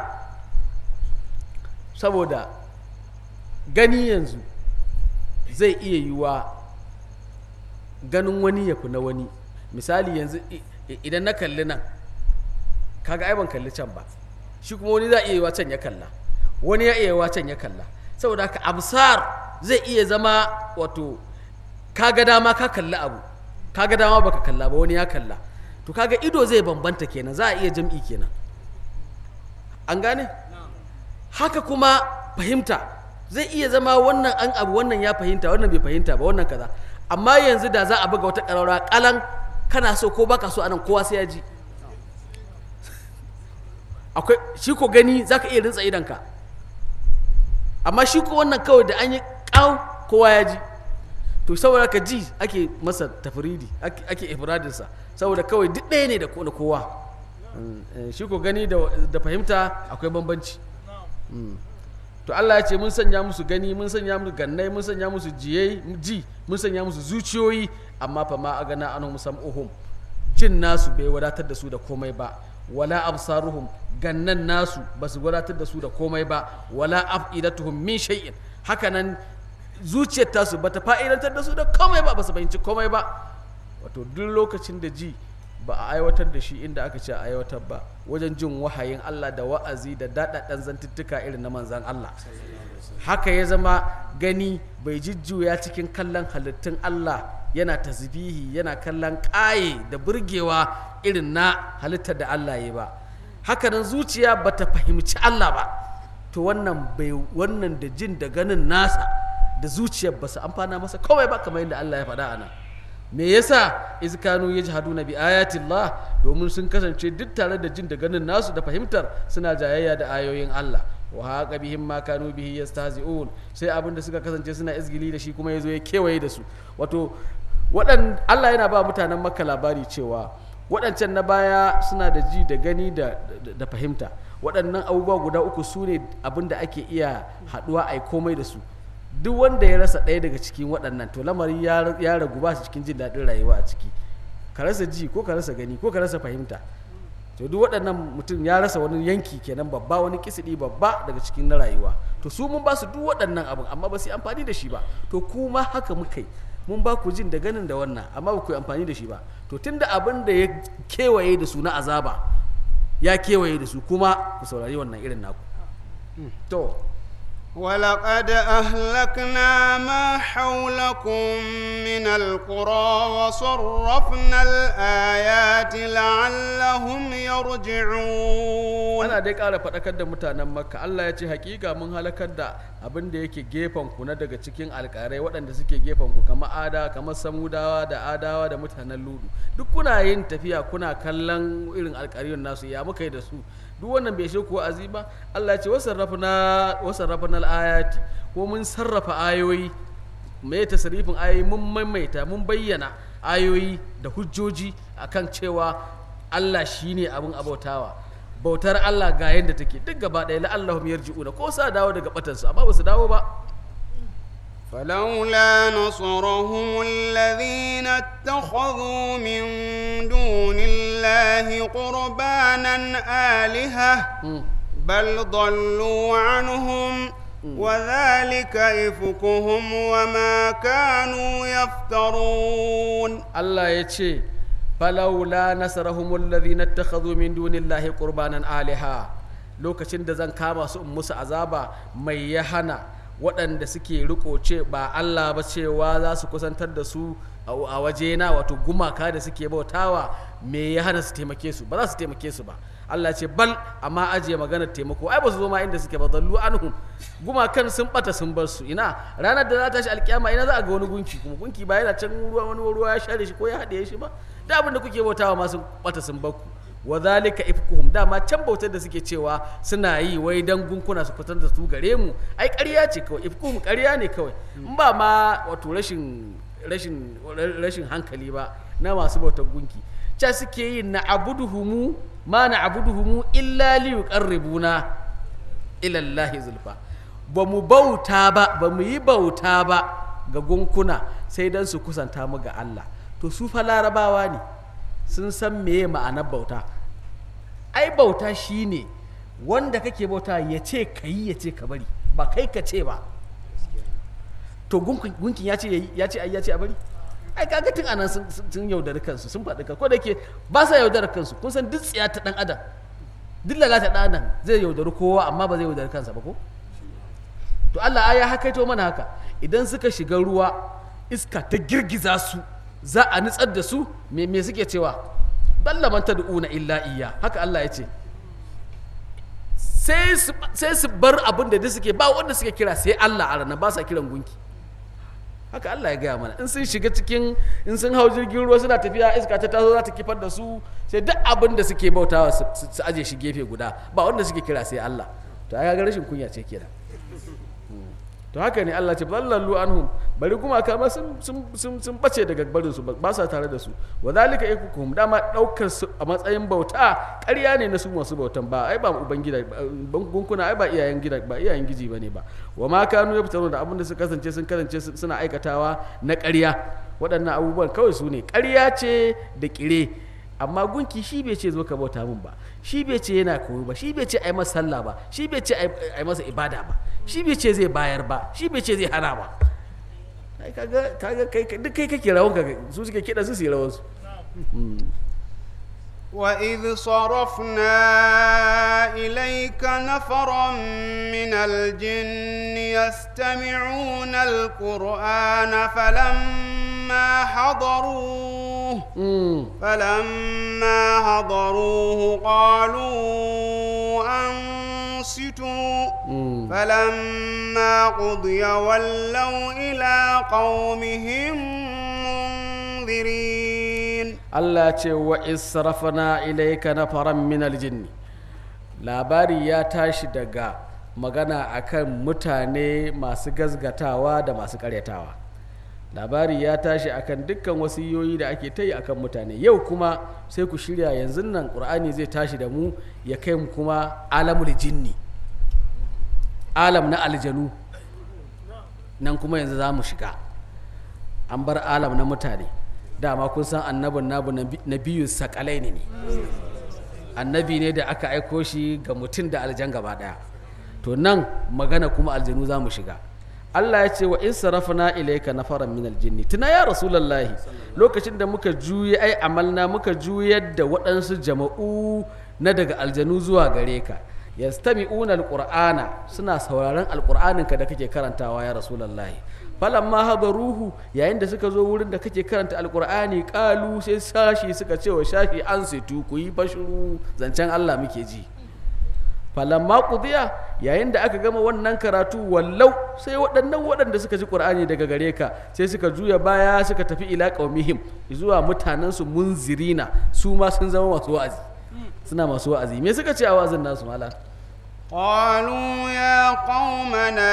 saboda gani yanzu zai iya yiwuwa ganin wani ya fi na wani misali yanzu i- i- idan na kalli nan kaga ai ban kalli can ba shi kuma wani za iya yiwuwa can ya kalla wani ya iya yiwuwa can ya kalla saboda haka absar zai iya zama wato kaga dama ka kalli abu kaga dama baka kalla ba wani ya kalla to kaga ido zai bambanta kenan za a iya jam'i kenan an gane haka kuma fahimta zai iya zama wannan an abu wannan ya fahimta wannan bai fahimta ba wannan kaza amma yanzu da za a buga wata ƙararra kalan kana so ko baka so anan kowa sai ya ji akwai shi ko gani zaka iya rintsa idanka amma shi ko wannan kawai da an yi ƙaw kowa ya ji to saboda ka ji ake masa tafridi ake ake ifradinsa saboda kawai duk ɗaya ne da ko- da kowa Mm, eh, shi ko gani da da fahimta akwai bambanci Mm. to Allah ya ce mun sanya musu gani mun sanya musu gannai mun sanya musu jiyai ji mun sanya musu zuciyoyi amma fa ma agana anhum sam'uhum jin nasu bai wadatar da su da komai ba wala absaruhum gannan nasu ba su wadatar da su da komai ba wala afidatuhum min shay'in hakanan zuciyar tasu bata fa'idantar da su da komai ba ba su fahimci komai ba wato duk lokacin da ji ba a aiwatar da shi inda aka ce a aiwatar ba wajen jin wahayin Allah da wa'azi da daɗaɗɗen zantuttuka irin na manzan Allah haka ya zama gani bai jujjuya cikin kallon halittun Allah yana tasbihi yana kallon ƙaye da burgewa irin na halittar da Allah ya ba haka nan zuciya bata fahimci Allah ba to wannan bai wannan da jin da ganin nasa da zuciyar ba su amfana masa kawai ba kamar yadda Allah ya faɗa a nan me yasa izkanu yajhaduna bi ayatillah domin sun kasance duk tare da jin da ganin nasu da fahimtar suna jayayya da ayoyin Allah wa haqa bihim ma kanu bihi yastahzi'un sai abin da suka kasance suna izgili da shi kuma yazo ya kewaye da su wato waɗan Allah yana ba mutanen Makka labari cewa waɗancan na baya suna da ji da gani da, da, da fahimta waɗannan abubuwa guda uku su ne abin da ake iya haɗuwa a yi komai da su duk wanda ya rasa ɗaya daga cikin waɗannan to lamari ya ya ragu ba su cikin jin daɗin rayuwa a ciki ka rasa ji ko ka rasa gani ko ka rasa fahimta to duk waɗannan mutum ya rasa wani yanki kenan babba wani kisidi babba daga cikin na rayuwa to su mun ba su duk waɗannan abin amma ba su yi amfani da shi ba to kuma haka muka yi mun ba ku jin da ganin da wannan amma ba ku yi amfani da shi ba to tunda abin da ya kewaye da su na azaba ya kewaye da su kuma ku saurari wannan irin naku to ولقد أهلكنا ما حولكم من القرى وصرفنا الآيات لعلهم يرجعون ana dai ƙara faɗakar da mutanen makka allah ya ce hakika mun halakar da abin da yake gefen ku na daga cikin alƙarai waɗanda suke gefen ku kamar ada kamar samudawa da adawa da mutanen ludu duk kuna yin tafiya kuna kallon irin alƙariyun nasu ya muka yi da su duk wannan bai shi kuwa azi ba allah ya ce wasarrafa na ayati ko mun sarrafa ayoyi mai tasarifin ayoyi mun maimaita mun bayyana ayoyi da hujjoji akan cewa allah shine abin abautawa bautar Allah ga yadda take duk gaba ɗaya la'allahum yarji'una ko sa dawo daga batansu amma ba su dawo ba فلولا نصرهم الذين اتخذوا من دون الله قربانا آلهة بل ضلوا عنهم وذلك إفكهم وما كانوا يفترون Allah ya ce falaula nasarahumul ladhina ittakhadhu min dunillahi qurbanan aliha lokacin da zan kama su in musu azaba mai ya hana waɗanda suke riko ce ba Allah ba cewa za su kusantar da su a wajena wato gumaka da suke bautawa me ya hana su taimake su ba za su taimake su ba Allah ce bal amma ajiye maganar taimako ai ba su zo ma inda suke ba zallu anhum gumakan sun bata sun bar su ina ranar da za ta shi alkiyama ina za a ga wani gunki kuma gunki ba yana can ruwa wani ruwa ya share shi ko ya haɗe shi ba da abin da kuke bautawa ma sun bata sun bar ku wa zalika ifkuhum dama can bautar da suke cewa suna yi wai dan gunkuna su fitar da su gare mu ai ƙarya ce kawai ifkuhum ƙarya ne kawai in ba ma wato rashin rashin rashin hankali ba na masu bautar gunki ca suke yi na abuduhumu ma na abuduhumu illa li yuqarribuna ila Allah zulfa ba mu bauta ba ba mu yi bauta ba ga gunkuna sai dan su kusanta mu ga Allah to su fa larabawa ne sun san meye ma'anar bauta ai bauta shine wanda kake bauta ya ce ka yi ya ce ka bari ba kai ka ce ba to gunkin ya ce ya ce ai ya ce a bari ai kaga tun anan sun yaudari kansu sun faɗi kansu ko da ke ba sa yaudari kansu kun san duk tsiya ta dan adam duk lalata dan adam zai yaudari kowa amma ba zai yaudari kansa ba ko to Allah ya hakaito mana haka idan suka shiga ruwa iska ta girgiza su za a nutsar da su me me suke cewa balla man tad'una illa iya haka Allah ya ce sai su bar abin da suke ba wanda suke kira sai Allah a ranar ba sa kiran gunki haka Allah ya gaya mana in sun shiga cikin in sun hau jirgin ruwa suna tafiya iska ta taso za ta kifar da su sai duk abin da suke bautawa su aje shi gefe guda ba wanda suke kira sai Allah to ai ga rashin kunya ce kenan to haka ne Allah ce ballallu anhum bari kuma kama sun sun sun bace daga barin su ba sa tare da su wa zalika yakukum dama daukar su a matsayin bauta ƙarya ne na su masu bautan ba ai ba ubangida gunkuna ai ba iyayen gida ba iyayen giji bane ba wa ma kanu yaftaru da abinda su kasance sun kasance suna aikatawa na ƙarya waɗannan abubuwan kawai su ne ƙarya ce da ƙire amma gunki shi bai ce zo ka bauta min ba shi bai ce yana koyo ba shi bai ce ai masa sallah ba shi bai ce ai masa ibada ba shi bai ce zai bayar ba shi bai ce zai hana ba ai kaga kaga kai duk kai kake rawan ka su suke kida su su rawan su وإذ صرفنا إليك نفرا من الجن يستمعون القرآن فلما حضروه فلما حضروه قالوا أنصتوا فلما قضي ولوا إلى قومهم منذرين Allah ce wa israfana ilaika nafaran min aljinni labari ya tashi daga magana akan mutane masu gazgatawa da masu karyatawa labari ya tashi akan dukkan wasiyoyi da ake ta yi akan mutane yau kuma sai ku shirya yanzu nan ƙur'ani zai tashi da mu ya kai mu kuma alamul jinni alam na aljanu nan kuma yanzu za mu shiga an bar alam na mutane dama kun san annabin nabu na biyu sakalai ne annabi ne da aka aiko shi ga mutum da aljan gaba daya to nan magana kuma aljanu za mu shiga Allah ya ce wa in sarafna ilayka nafaran min aljinni tuna ya rasulullahi lokacin da muka juye ai amalna muka juyar da waɗansu jama'u na daga aljanu zuwa gare ka yastami'una alqur'ana suna sauraron alqur'aninka da kake karantawa ya rasulullahi falamma hadaruhu yayin da suka zo wurin da kake karanta alqur'ani qalu sai sashi suka ce wa shafi an situ ku yi bashuru zancen Allah muke ji falamma qudiya yayin da aka gama wannan karatu wallau sai waɗannan waɗanda suka ji qur'ani daga gare ka sai suka juya baya suka tafi ila qaumihim zuwa mutanen su munzirina su ma sun zama masu wa'azi suna masu wa'azi me suka ce a wa'azin nasu malam قالوا يا قومنا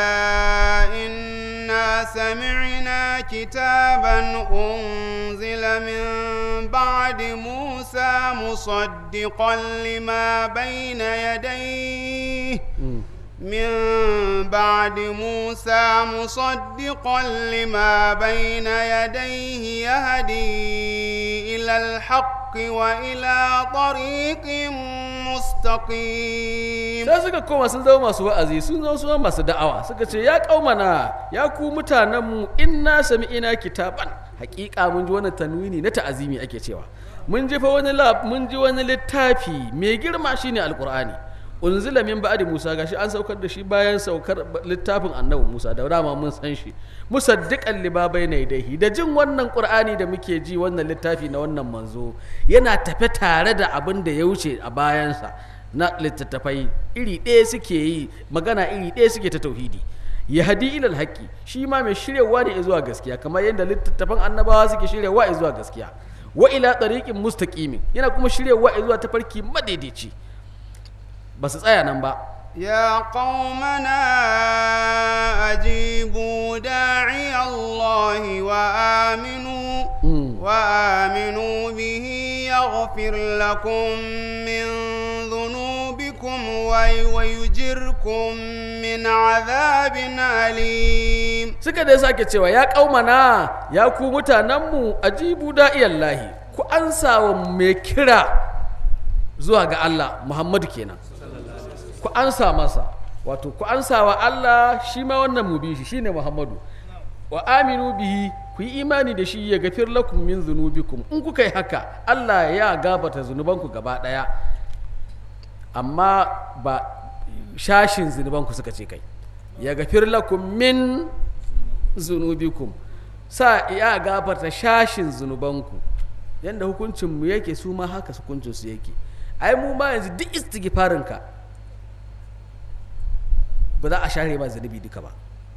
إنا سمعنا كتابا أنزل من بعد موسى مصدقا لما بين يديه من بعد موسى مصدقا لما بين يديه يهدي إلى الحق وإلى طريق مستقيم sai suka koma sun zama masu wa'azi sun zama su masu da'awa suka ce ya kaumana ya ku mutanenmu inna sami'ina kitaban hakika mun ji wani tanwini na ta'azimi ake cewa mun ji fa wani lab mun ji wani littafi mai girma shine alqur'ani unzila min ba'di musa gashi an saukar da shi bayan saukar littafin annabi musa da dama mun san shi musaddiqan lima bayna yadayhi da jin wannan qur'ani da muke ji wannan littafi na wannan manzo yana tafe tare da abin da ya wuce a bayansa na littattafai iri ɗaya suke yi magana iri ɗaya suke ta tauhidi ya hadi ilal haƙƙi shi ma mai shiryawa ne zuwa gaskiya kamar yadda littattafan annabawa suke shiryawa zuwa gaskiya wa ila tariqin mustaqimin yana kuma shiryawa zuwa tafarki madaidaici ba su tsaya nan ba يا قومنا أجيبوا داعي الله وآمنوا وآمنوا به يغفر لكم من ذنوبكم وي- ويجركم من عذاب أليم suka dai sake cewa ya kaumana ya ku mutanenmu ajibu da'iyallahi ku ansa wa mai kira zuwa ga Allah Muhammadu kenan ku ansa masa wato ku ansa wa Allah shi ma wannan mu bi shi shine Muhammadu wa aminu bihi ku yi imani da shi ya gafir lakum min zunubikum in kuka yi haka Allah ya gabata zunubanku gaba daya amma ba shashin zunubanku suka ce kai ya gafir lakum min zunubikum sa ya gafarta shashin zunubanku yadda hukuncinmu yake su ma haka hukuncinsu yake ai mu ma yanzu duk istighfarinka ba za a share ba zunubi duka ba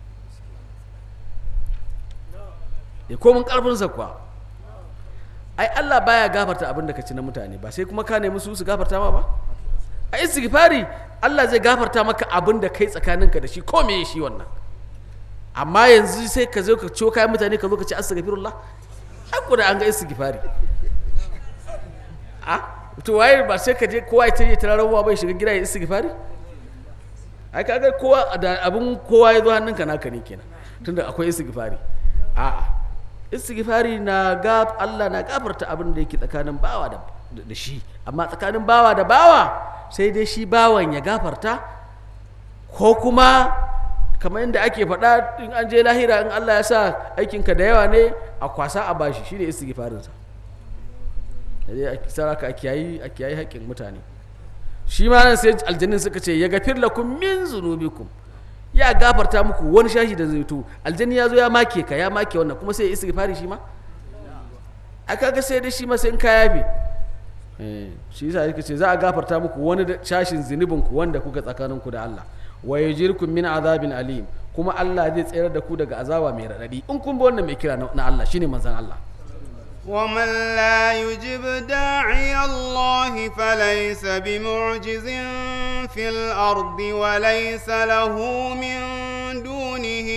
ya komin karfinsa kuwa ai Allah baya gafarta abin da ka ci na mutane ba sai kuma ka nemi su su gafarta ma ba a istighfari Allah zai gafarta maka abin da kai tsakaninka da shi ko me shi wannan amma yanzu sai ka zo ka ciwo kayan mutane ka zo ka ci astaghfirullah ai ko da an ga istighfari a to waye ba sai ka je kowa ya tayi tararwa bai shiga gida ya istighfari ai kaga kowa da abin kowa ya zo hannunka naka ne kenan tunda akwai istighfari a'a istighfari na gaf Allah na gafarta abin da yake tsakanin bawa da da shi amma tsakanin bawa da bawa sai dai shi bawan ya gafarta ko kuma kamar yadda ake faɗa in an je lahira in Allah ya sa aikinka da yawa ne a kwasa a bashi shine istighfarinsa dai a saraka a kiyayi a kiyayi haƙƙin mutane shi ma nan sai aljannin suka ce ya gafir lakum min zunubikum ya gafarta muku wani shashi da zai to aljanni ya zo ya make ka ya make wannan kuma sai ya istighfari shi ma a kaga sai dai shi ma sai in ka yafe eh shi yasa yake ce za a gafarta muku wani da- shashin zunubin ku wanda kuka tsakanin ku da Allah wa yajirkum min azabin alim kuma Allah zai tsayar da ku daga azaba mai radadi in kun bi wannan mai kira na na Allah shine manzon Allah ومن لا يجب داعي الله فليس بمعجز في الأرض وليس له من دونه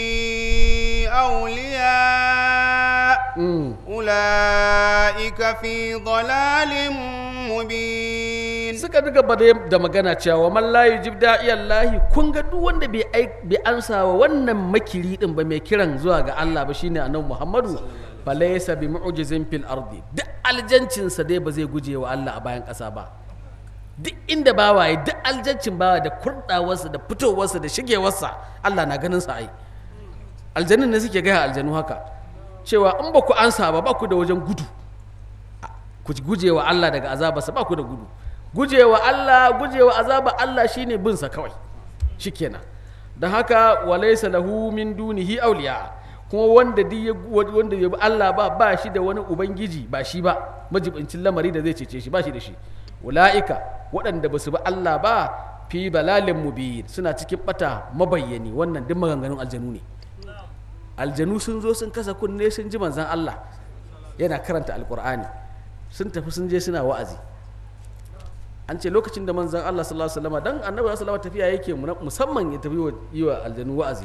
أولياء mm. أولئك في ضلال مبين suka duka ba da magana cewa man la yujib da'iyallahi kun ga duk wanda bai ai- bai ansa wa wannan makiri din ba mai kiran zuwa ga Allah ba shine annabi Muhammadu falaysa bi mu'jizin fil ardi duk aljancinsa dai ba zai guje wa Allah a bayan ƙasa ba duk inda bawa ya duk aljancin bawa da kurdawarsa da fitowarsa da shigewarsa Allah na ganin sa ai aljannin ne suke gaya aljanu haka cewa in ba ku ansa ba ba ku da wajen gudu ku guje wa Allah daga azabarsa ba ku da gudu guje wa Allah guje wa azaba Allah shine bin sa kawai shikenan don haka walaysa lahu min dunihi awliya kuma wanda duk ya wanda ya bi Allah ba ba shi da wani ubangiji ba shi ba majibincin lamari da zai cece shi ba shi da shi ulaika waɗanda ba su bi Allah ba fi balalin mubin suna cikin bata mabayyani wannan duk maganganun aljanu ne aljanu sun zo sun kasa kunne sun ji manzan Allah yana karanta alkur'ani sun tafi sun je suna wa'azi an ce lokacin da manzan Allah sallallahu alaihi wasallam dan annabi sallallahu alaihi wasallam tafiya yake mu- musamman ya tafi wa- yi wa aljanu wa'azi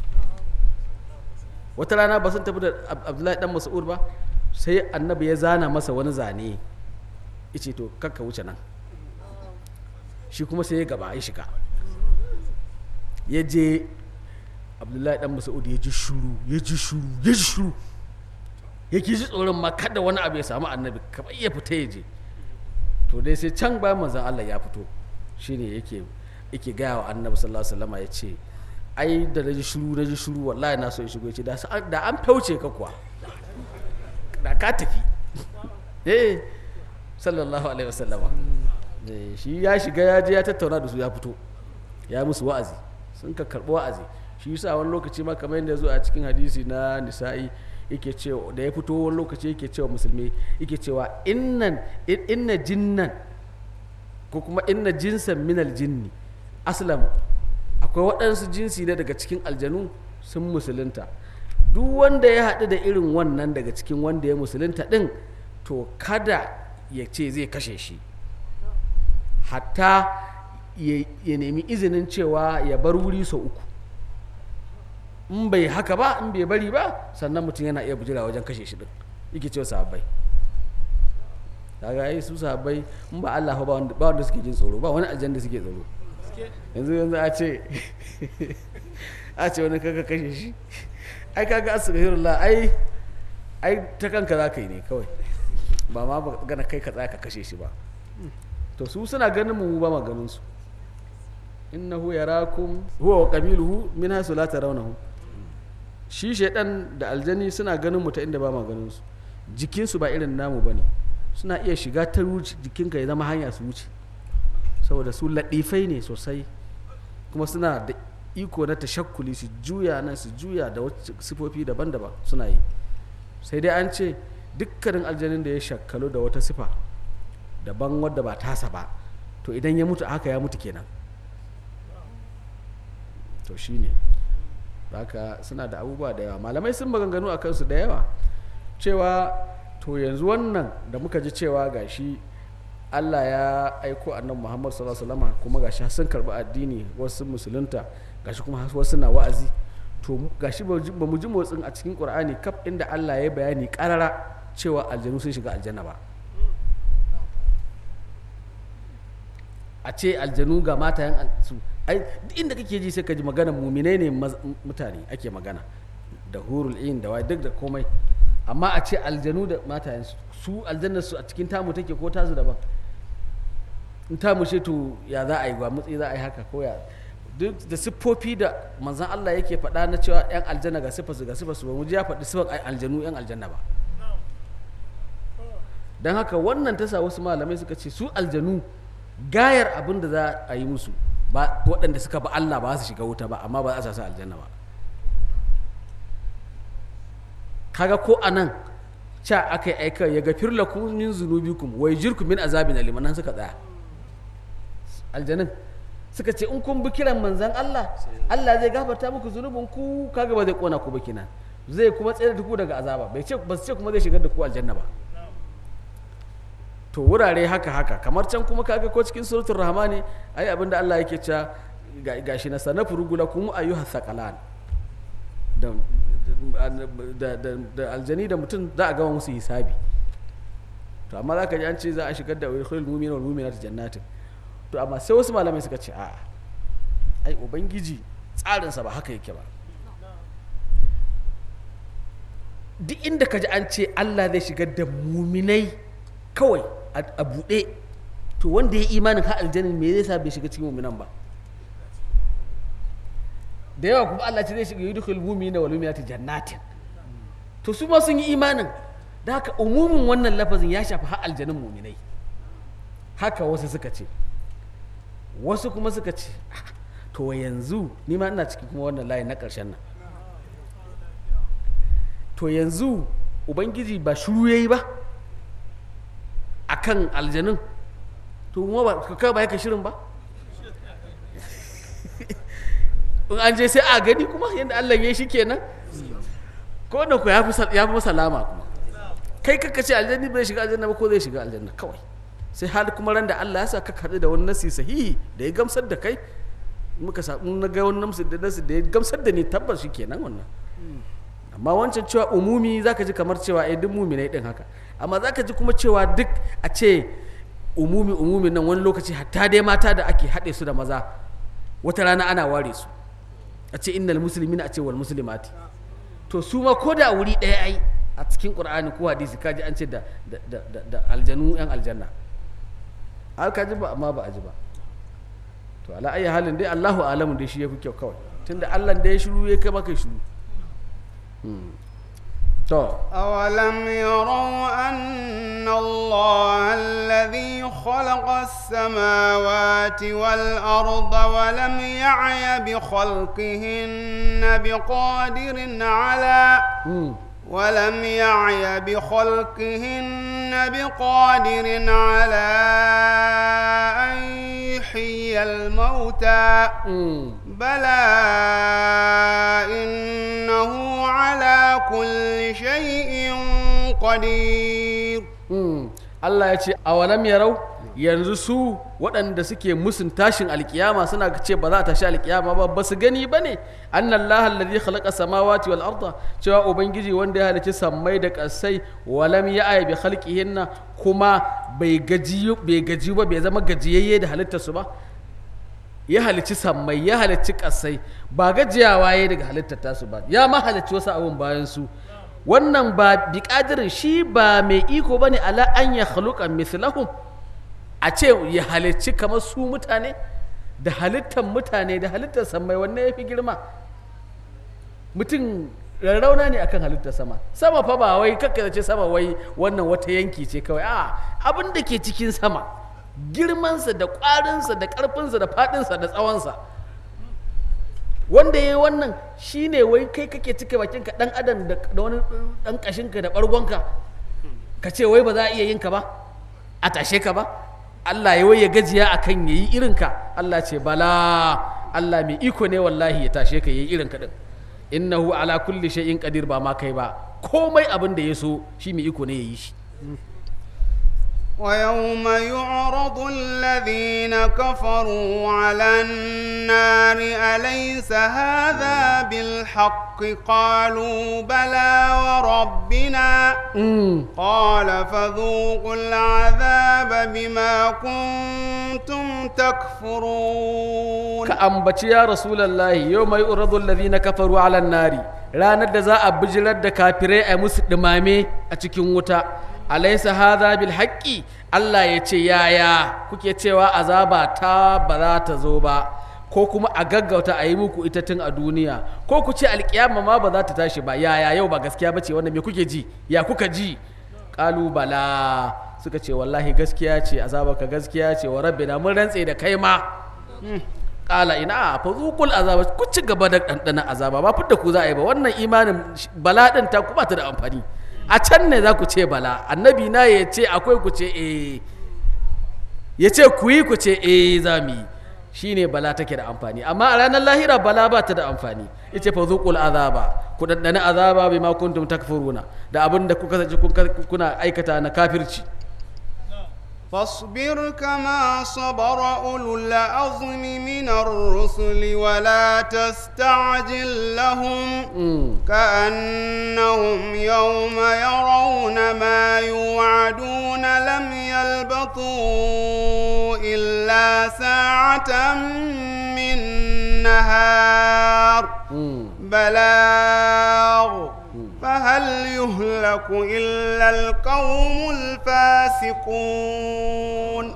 wata rana ba sun tafi da Ab- Abdullahi dan Mas'ud ba sai annabi ya zana masa wani zane yace to kakka wuce nan shi kuma sai ya gaba ya shiga ya je abdullahi dan mas'ud ya ji shuru ya ji shuru ya ji shuru yake ji tsoron ma kada wani abu ya samu annabi kamar ya fita ya je to dai sai can bayan manzon Allah ya fito shine yake yake gaya wa annabi sallallahu alaihi wasallam ya ce ai da na ji shuru na ji shuru wallahi na so in shigo ya ce da sa- da an fauce ka kuwa da ka tafi eh sallallahu alaihi wasallama Eh, shi ya shiga ya je ya tattauna da su ya fito ya musu wa'azi sun ka karɓi wa'azi shi yasa wani lokaci ma kamar yadda ya zo a cikin hadisi na nisa'i yake cewa da ya fito wani lokaci yake cewa musulmi yake cewa innan in- inna jinnan ko kuma inna jinsan minal jinni aslamu akwai waɗansu jinsi ne daga cikin aljanu sun musulunta duk wanda ya haɗu da irin wannan daga cikin wanda ya musulunta ɗin to kada ya ce zai kashe shi hatta ya ya nemi izinin cewa ya bar wuri sau uku in bai haka ba in bai bari ba sannan mutum yana iya bujira wajen kashe shi din yake cewa sahabbai kaga ai su sahabbai in ba Allah ba wanda ba wanda suke jin tsoro ba wani aljanna suke tsoro yanzu yanzu a ce a ce wani kaga kashe shi ai kaga astaghfirullah ai ai ta kanka za ka yi ne kawai ba ma ba gana kai ka tsaya ka kashe shi ba to su suna ganin mu ba ma ganin su innahu yarakum huwa wa qabiluhu min haythu la tarawnahu shi shaidan da aljani suna ganin mu ta inda ba ma ganin su jikin su ba irin namu bane suna iya shiga ta wuce jikinka ya zama hanya su wuce saboda su ladifai ne sosai kuma suna da iko na tashakkuli su juya nan su juya da wasu sifofi daban-daban suna yi sai dai an ce dukkanin aljanin da ya shakkalu da wata sifa daban wadda ba tasa ba to idan ya mutu haka ya mutu kenan to shine haka suna da abubuwa da yawa malamai sun maganganu a kansu da yawa cewa to yanzu wannan da muka ji cewa gashi Allah ya aiko annabi Muhammad sallallahu alaihi wasallam kuma gashi har sun karbi addini wasu musulunta gashi kuma har wasu na wa'azi to mu- gashi ba ji- ba mu ji motsin a cikin Qur'ani kaf inda Allah ya bayani karara cewa aljanu sun shiga aljanna ba a ce aljanu ga matayen al- su ai duk inda kake ji sai ka ji magana muminai ne maz- mutane ake magana da hurul in da wai duk da komai amma a ce aljanu da matayen su su aljannar su a cikin tamu take ko tasu daban in tamu ce to ya za a yi ba mutsi za a yi haka ko ya duk da siffofi da manzon Allah yake faɗa na cewa yan aljanna ga siffarsu ga siffarsu ba mu ji ya faɗi siffar ai aljanu yan aljanna ba don haka wannan ta sa wasu malamai suka ce su aljanu gayar abin da za a yi musu ba waɗanda suka ba Allah ba su shiga wuta ba amma ba za a sa su aljanna ba kaga ko a nan ca aka yi aika ya gafir lakum min zunubikum wa yujirkum min azabin alim nan suka tsaya aljanin suka ce in kun bi kiran manzan Allah Allah zai gafarta muku zunubin ku kaga ba zai kona ku ba kenan zai kuma tsere da ku daga azaba bai ce ba su ce kuma zai shigar da ku aljanna ba to wurare haka haka kamar can kuma kaga ko cikin suratul rahmani ai abinda Allah yake cewa ga- gashi na sanafu rugulakum ayyuha thaqalan da da da da aljani da mutum za a gama musu hisabi to amma zaka ji an ce za a shigar da wal mu'mina wal mu'minat jannatin to amma sai wasu malamai suka ce a'a ai ubangiji tsarinsa ba haka yake ba duk inda ka ji an ce Allah zai shigar da muminai kawai a a buɗe to wanda ya imanin ha aljanin me zai sa bai shiga cikin muminan ba da yawa kuma Allah ce zai shiga yudkhul mu'minina wal mu'minati jannatin to su ma sun yi imanin da haka umumin wannan lafazin ya shafi har aljanin muminai haka wasu suka ce wasu kuma suka ce "Ah, to yanzu ni ma ina cikin kuma wannan layi na ƙarshen nan to yanzu ubangiji ba shuru yayi ba akan aljanun to kuma ba ka ba yaka shirin ba in an je sai a gani kuma yadda Allah ya yi shi kenan ko da ku ya fi sal- ya fi salama kuma kai kaka ce aljanni bai shiga aljanna ba ko zai shiga aljanna kawai sai har kuma ran da Allah ya sa ka kaɗu da wani nasi sahihi da ya gamsar da kai muka samu na ga wani nasi da nasi da ya gamsar da ni tabbas shi kenan wannan amma wancan cewa umumi zaka ji kamar cewa eh duk muminai din haka amma zaka ji kuma cewa duk a ce umumi umumi nan wani lokaci hatta dai mata da ake haɗe su da maza wata rana ana ware su a ce innal muslimina a ce wal muslimati to su ma ko da wuri ɗaya ai a cikin qur'ani ko hadisi kaji an ce da da da, da, da aljanu yan aljanna har kaji ba amma ba a ji ba to ala ayi halin dai Allahu alamu dai shi yafi kyau kawai tunda Allah da ya shiru ya kai maka shiru Hmm. to أولم يروا أن الله الذي خلق السماوات والأرض ولم يعي بخلقهن بقادر على hmm. ولم يعي بخلقهن بقادر على أن يحيي الموتى Hmm. بلى إنه على كل شيء قدير Hmm. Allah ya ce awalam yarau yanzu su waɗanda suke musun tashin alkiyama suna ce ba za ta tashi alkiyama ba ba su gani ba ne annallaha alladhi khalaqa samawati wal arda cewa ubangiji wanda ya halicci sammai da ƙasai walam ya'ya bi khalqihinna kuma bai gaji bai gaji ba bai zama gajiyayye da halittar su ba ya halicci sammai ya halicci ƙasai ba gajiyawa ya daga halittar tasu ba ya ma halicci wasu abun bayan su wannan ba bi ƙadirin shi ba mai iko ba ne ala an ya haluka mislahum a ce ya halicci kamar su mutane da halittar mutane da halittar sammai wanne ya fi girma mutum rarrauna ne akan halittar sama sama fa ba wai kakka ce sama wai wannan wata yanki ce kawai a abin da ke cikin sama girmansa da ƙwarinsa da ƙarfinsa da faɗinsa da tsawonsa wanda ya yi wannan shine wai kai kake cika bakinka ɗan adam da da wani ɗan ƙashinka da ɓargonka ka ce wai ba za a iya yin ka ba a tashe ka ba Allah ya wai ya gajiya a kan ya yi irinka Allah ce bala Allah mai iko ne wallahi ya tashe ka ya yi irinka ɗin innahu ala kulli shay'in qadir ba ma kai ba komai abin da ya so shi mai iko ne ya yi shi ويوم يعرض الذين كفروا على النار أليس هذا بالحق قالوا بلى وربنا قال فذوقوا العذاب بما كنتم تكفرون ka ambaci ya rasulallahi yau mai uradun ladina kafaru ala nari ranar da za a bijirar da kafirai a musu ɗumame a cikin wuta alaisa hadha bil haqqi Allah ya ce yaya kuke cewa azaba ta ba za ta zo ba ko kuma a gaggauta a yi muku ita tun a duniya ko ku ce alkiyama ma ba za ta tashi ba yaya yau ba gaskiya bace wannan me kuke ji ya kuka ji qalu bala suka ce wallahi gaskiya ce azaba ka gaskiya ce wa rabbina mun rantse da kai ma kala ina fa zuqul azaba ku ci gaba da ɗanɗana azaba ba fitta ku za a yi ba wannan imanin bala ɗin ta ku ba ta da amfani a can ne za ku ce bala annabi na ya ce akwai ku ce eh ya ce ku yi ku ce eh za mu yi shine bala take da amfani amma a ranar lahira bala ba ta da amfani ita fa zuqul azaba ku ɗanɗana azaba bima kuntum takfuruna da abin da kuka sace kuna aikata na kafirci فاصبر كما صبر أولو العزم من الرسل ولا تستعجل لهم كأنهم يوم يرون ما يوعدون لم يلبثوا إلا ساعة من نهار بلاغ فهل يهلك إلا القوم الفاسقون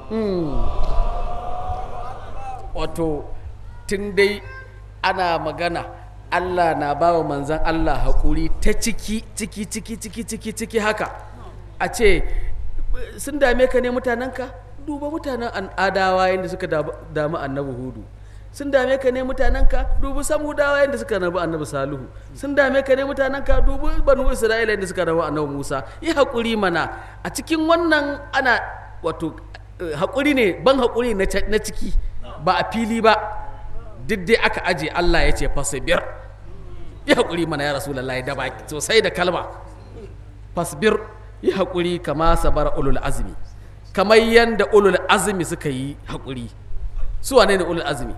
wato tun dai ana magana Allah na ba wa manzan Allah haƙuri ta ciki ciki ciki ciki ciki ciki haka a ce sun dame ka ne mutanenka duba mutanen an adawa yadda suka damu annabi hudu sun dame ka ne mutanenka dubi samudawa yadda suka rabu annabi salihu sun dame ka ne mutanenka dubi banu isra'ila yadda suka rabu annabi musa yi haƙuri mana a cikin wannan ana wato haƙuri ne ban haƙuri na ciki ba a fili ba duk dai aka aje allah ya ce fasibir yi haƙuri mana ya rasulullahi da baki sosai da kalma fasbir yi haƙuri kama sabar ulul azmi kamar yadda ulul azmi suka yi haƙuri su wane ne ulul azmi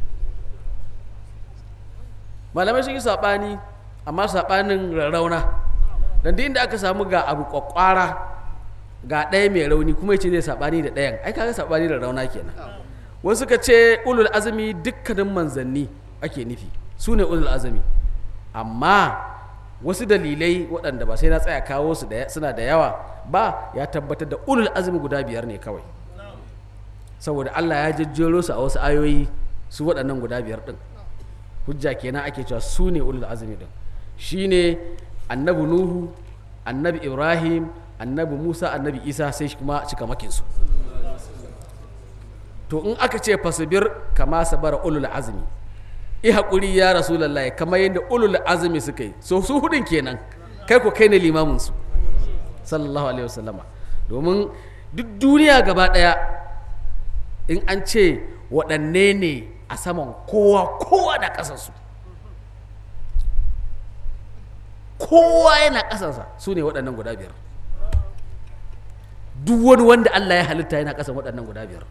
malamai sun yi saɓani amma saɓanin rarrauna don duk inda aka samu ga abu kwakwara ga ɗaya mai rauni kuma ya ce zai saɓani da ɗayan ai kaga saɓani da rauna kenan wasu ka ce ulul azumi dukkanin manzanni ake nufi su ne ulul azumi amma wasu dalilai waɗanda ba sai na tsaya kawo su da suna da yawa ba ya tabbatar da ulul azumi guda biyar ne kawai saboda Allah ya jejjero su a wasu ayoyi su waɗannan guda biyar ɗin hujja kenan ake cewa su ne ulul azumi ɗin shine annabi nuhu annabi ibrahim annabi musa annabi isa sai kuma cikamakinsu to in aka ce fasibir kama sabara ulul azumi i haƙuri ya rasulallah kamar yadda ulul azumi suka yi so su hudun kenan kai ko kai ne limaminsu sallallahu alaihi wasallama domin duk duniya gaba ɗaya in an ce waɗanne ne a saman kowa kowa da ƙasarsu kowa yana ƙasarsa su ne waɗannan guda biyar duk wani wanda Allah ya halitta yana ƙasan waɗannan guda biyar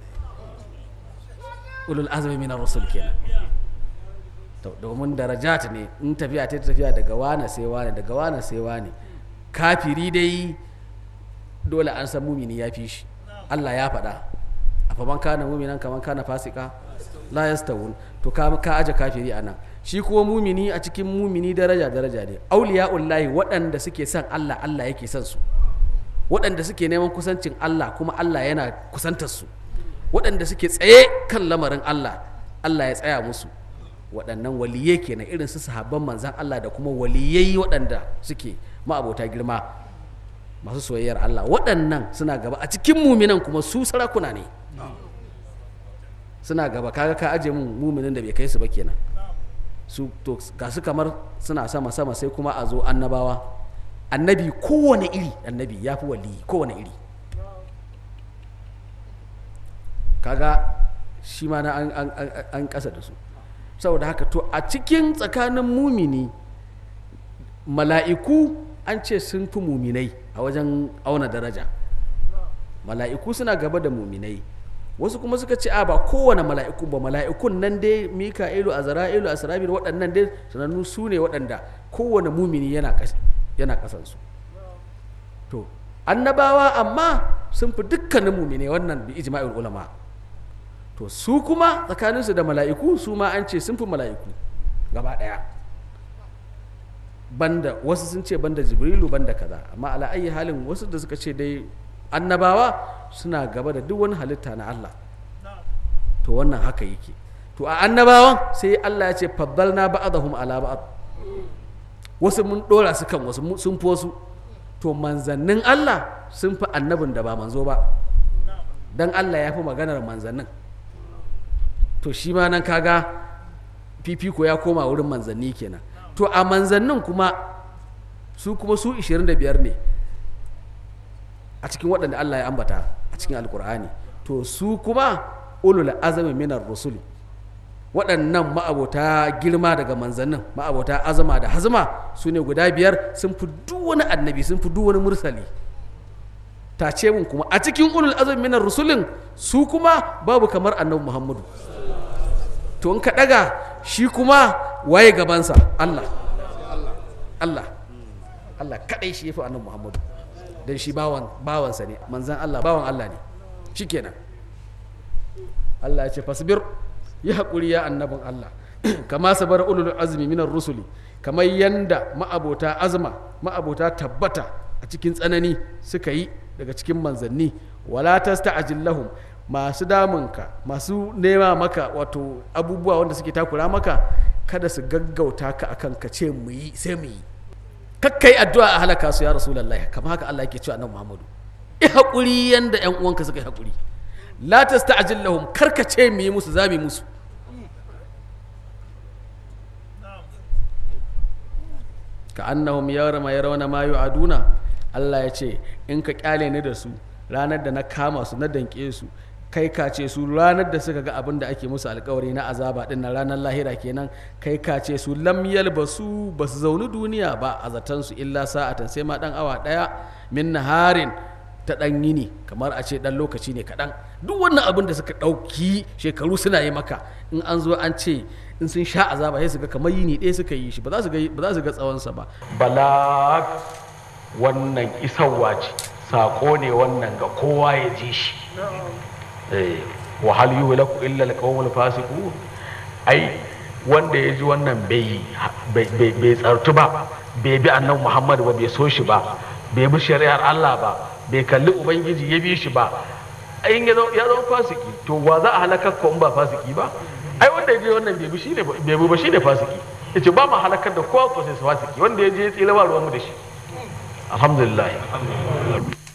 ulul azumi minar rasul kenan to domin darajat ne in tafiya ta tafiya daga wane sai wane daga wane sai wane kafiri dai dole an san mumini ya fi shi Allah ya faɗa a faman kana muminan kaman kana fasika la yastawun to ka ka aje kafiri anan shi kuma mumini a cikin mumini daraja daraja ne auliya'ullahi waɗanda suke son Allah Allah yake son su waɗanda suke neman kusancin Allah kuma Allah yana kusantar su waɗanda suke tsaye kan lamarin Allah Allah ya tsaya musu waɗannan waliyai kenan irin su sahabban manzan Allah da kuma waliyai waɗanda suke ma'abota girma masu soyayyar Allah waɗannan suna gaba a cikin muminan kuma su sarakuna ne suna gaba kaga ka aje mun muminin da bai kai su ba kenan su to ga su kamar suna sama sama sai kuma a zo annabawa annabi kowane iri annabi ya fi waliyi kowane iri kaga shi ma na an, an, an, an kasa da su saboda haka to a cikin tsakanin mumini mala'iku an ce sun fi muminai a wajen auna daraja mala'iku suna gaba da muminai wasu kuma suka ce a ba kowane mala'iku ba mala'ikun nan dai mika'ilu azra'ilu asrabil waɗannan dai sanannu su ne waɗanda kowane mumini yana yana kasansu to annabawa amma sun fi dukkanin mumine wannan bi ijma'il ulama to su kuma tsakaninsu da mala'iku su ma an ce sun fi mala'iku gaba ɗaya banda wasu sun ce banda jibrilu banda kaza amma ala ayi halin wasu da suka ce dai annabawa suna gaba da duk wani halitta na Allah to wannan haka yake to a annabawan sai Allah ya ce faddalna ba'dahum ala ba'd wasu mun dora su kan wasu sun fi wasu to manzannin Allah sun fi annabin da ba manzo ba dan Allah ya fi maganar manzannin to shi ma nan kaga fifiko ya koma wurin manzanni kenan to a manzannin kuma su kuma su 25 ne a cikin waɗanda Allah ya ambata a cikin alkur'ani to su kuma ulul azami minar rusuli waɗannan ma'abota girma daga manzannin ma'abota azama da hazma su ne guda biyar sun fi duk wani annabi sun fi duk wani mursali ta ce mun kuma a cikin ulul azami minar rusulin su kuma babu kamar annabi muhammadu to in ka ɗaga shi kuma waye gabansa Allah Allah Allah kaɗai shi ya fi annabi muhammadu don shi bawan bawansa ne manzan Allah bawan Allah ne shikenan Allah ya ce fasbir yi haƙuri ya annabin Allah kama sabar ulul azmi minar rusuli kamar yanda ma'abota azma ma'abota tabbata a cikin tsanani suka yi daga cikin manzanni wala tasta'jil lahum masu damunka masu nema maka wato abubuwa wanda suke takura maka kada su gaggauta ka akan ka ce mu yi sai mu yi kakkai addu'a a halaka su ya rasulullahi kamar haka Allah yake cewa annabi Muhammadu i haƙuri yanda ƴan uwanka suka yi haƙuri la tasta'jil lahum karka ce mu yi musu zabi musu ka annahum yawma yarawna ma yu'aduna Allah ya ce in ka kyale ni da su ranar da na kama su na danke su kai ka ce su ranar da suka ga abin da ake musu alkawari na azaba din na ranar lahira kenan kai ka ce su lam yalbasu ba su zauni duniya ba a zaton su illa sa'atan sai ma dan awa daya min naharin ta dan yini kamar a ce dan lokaci ne kaɗan duk wannan abin da suka ɗauki shekaru suna yi maka in an zo an ce in sun sha azaba sai su ga kamar yini ɗaya suka yi shi ba za su ga ba za su ga tsawonsa ba bala wannan isarwa ce saƙo ne wannan ga kowa ya ji shi wa hal yuhlaku illa alqawmul fasiqun ai wanda ya ji wannan bai bai bai tsartu ba bai bi annabi Muhammad ba bai so shi ba bai bi shari'ar Allah ba bai kalli ubangiji ya bi shi ba in ya zama ya zama fasiki to wa za a halakar ko in ba fasiki ba ai wanda ya je wannan bai bi shine bai bi ba shine fasiki yace ba ma halakar da kowa ko sai fasiki wanda ya je ya tsira ba ruwan mu da shi alhamdulillah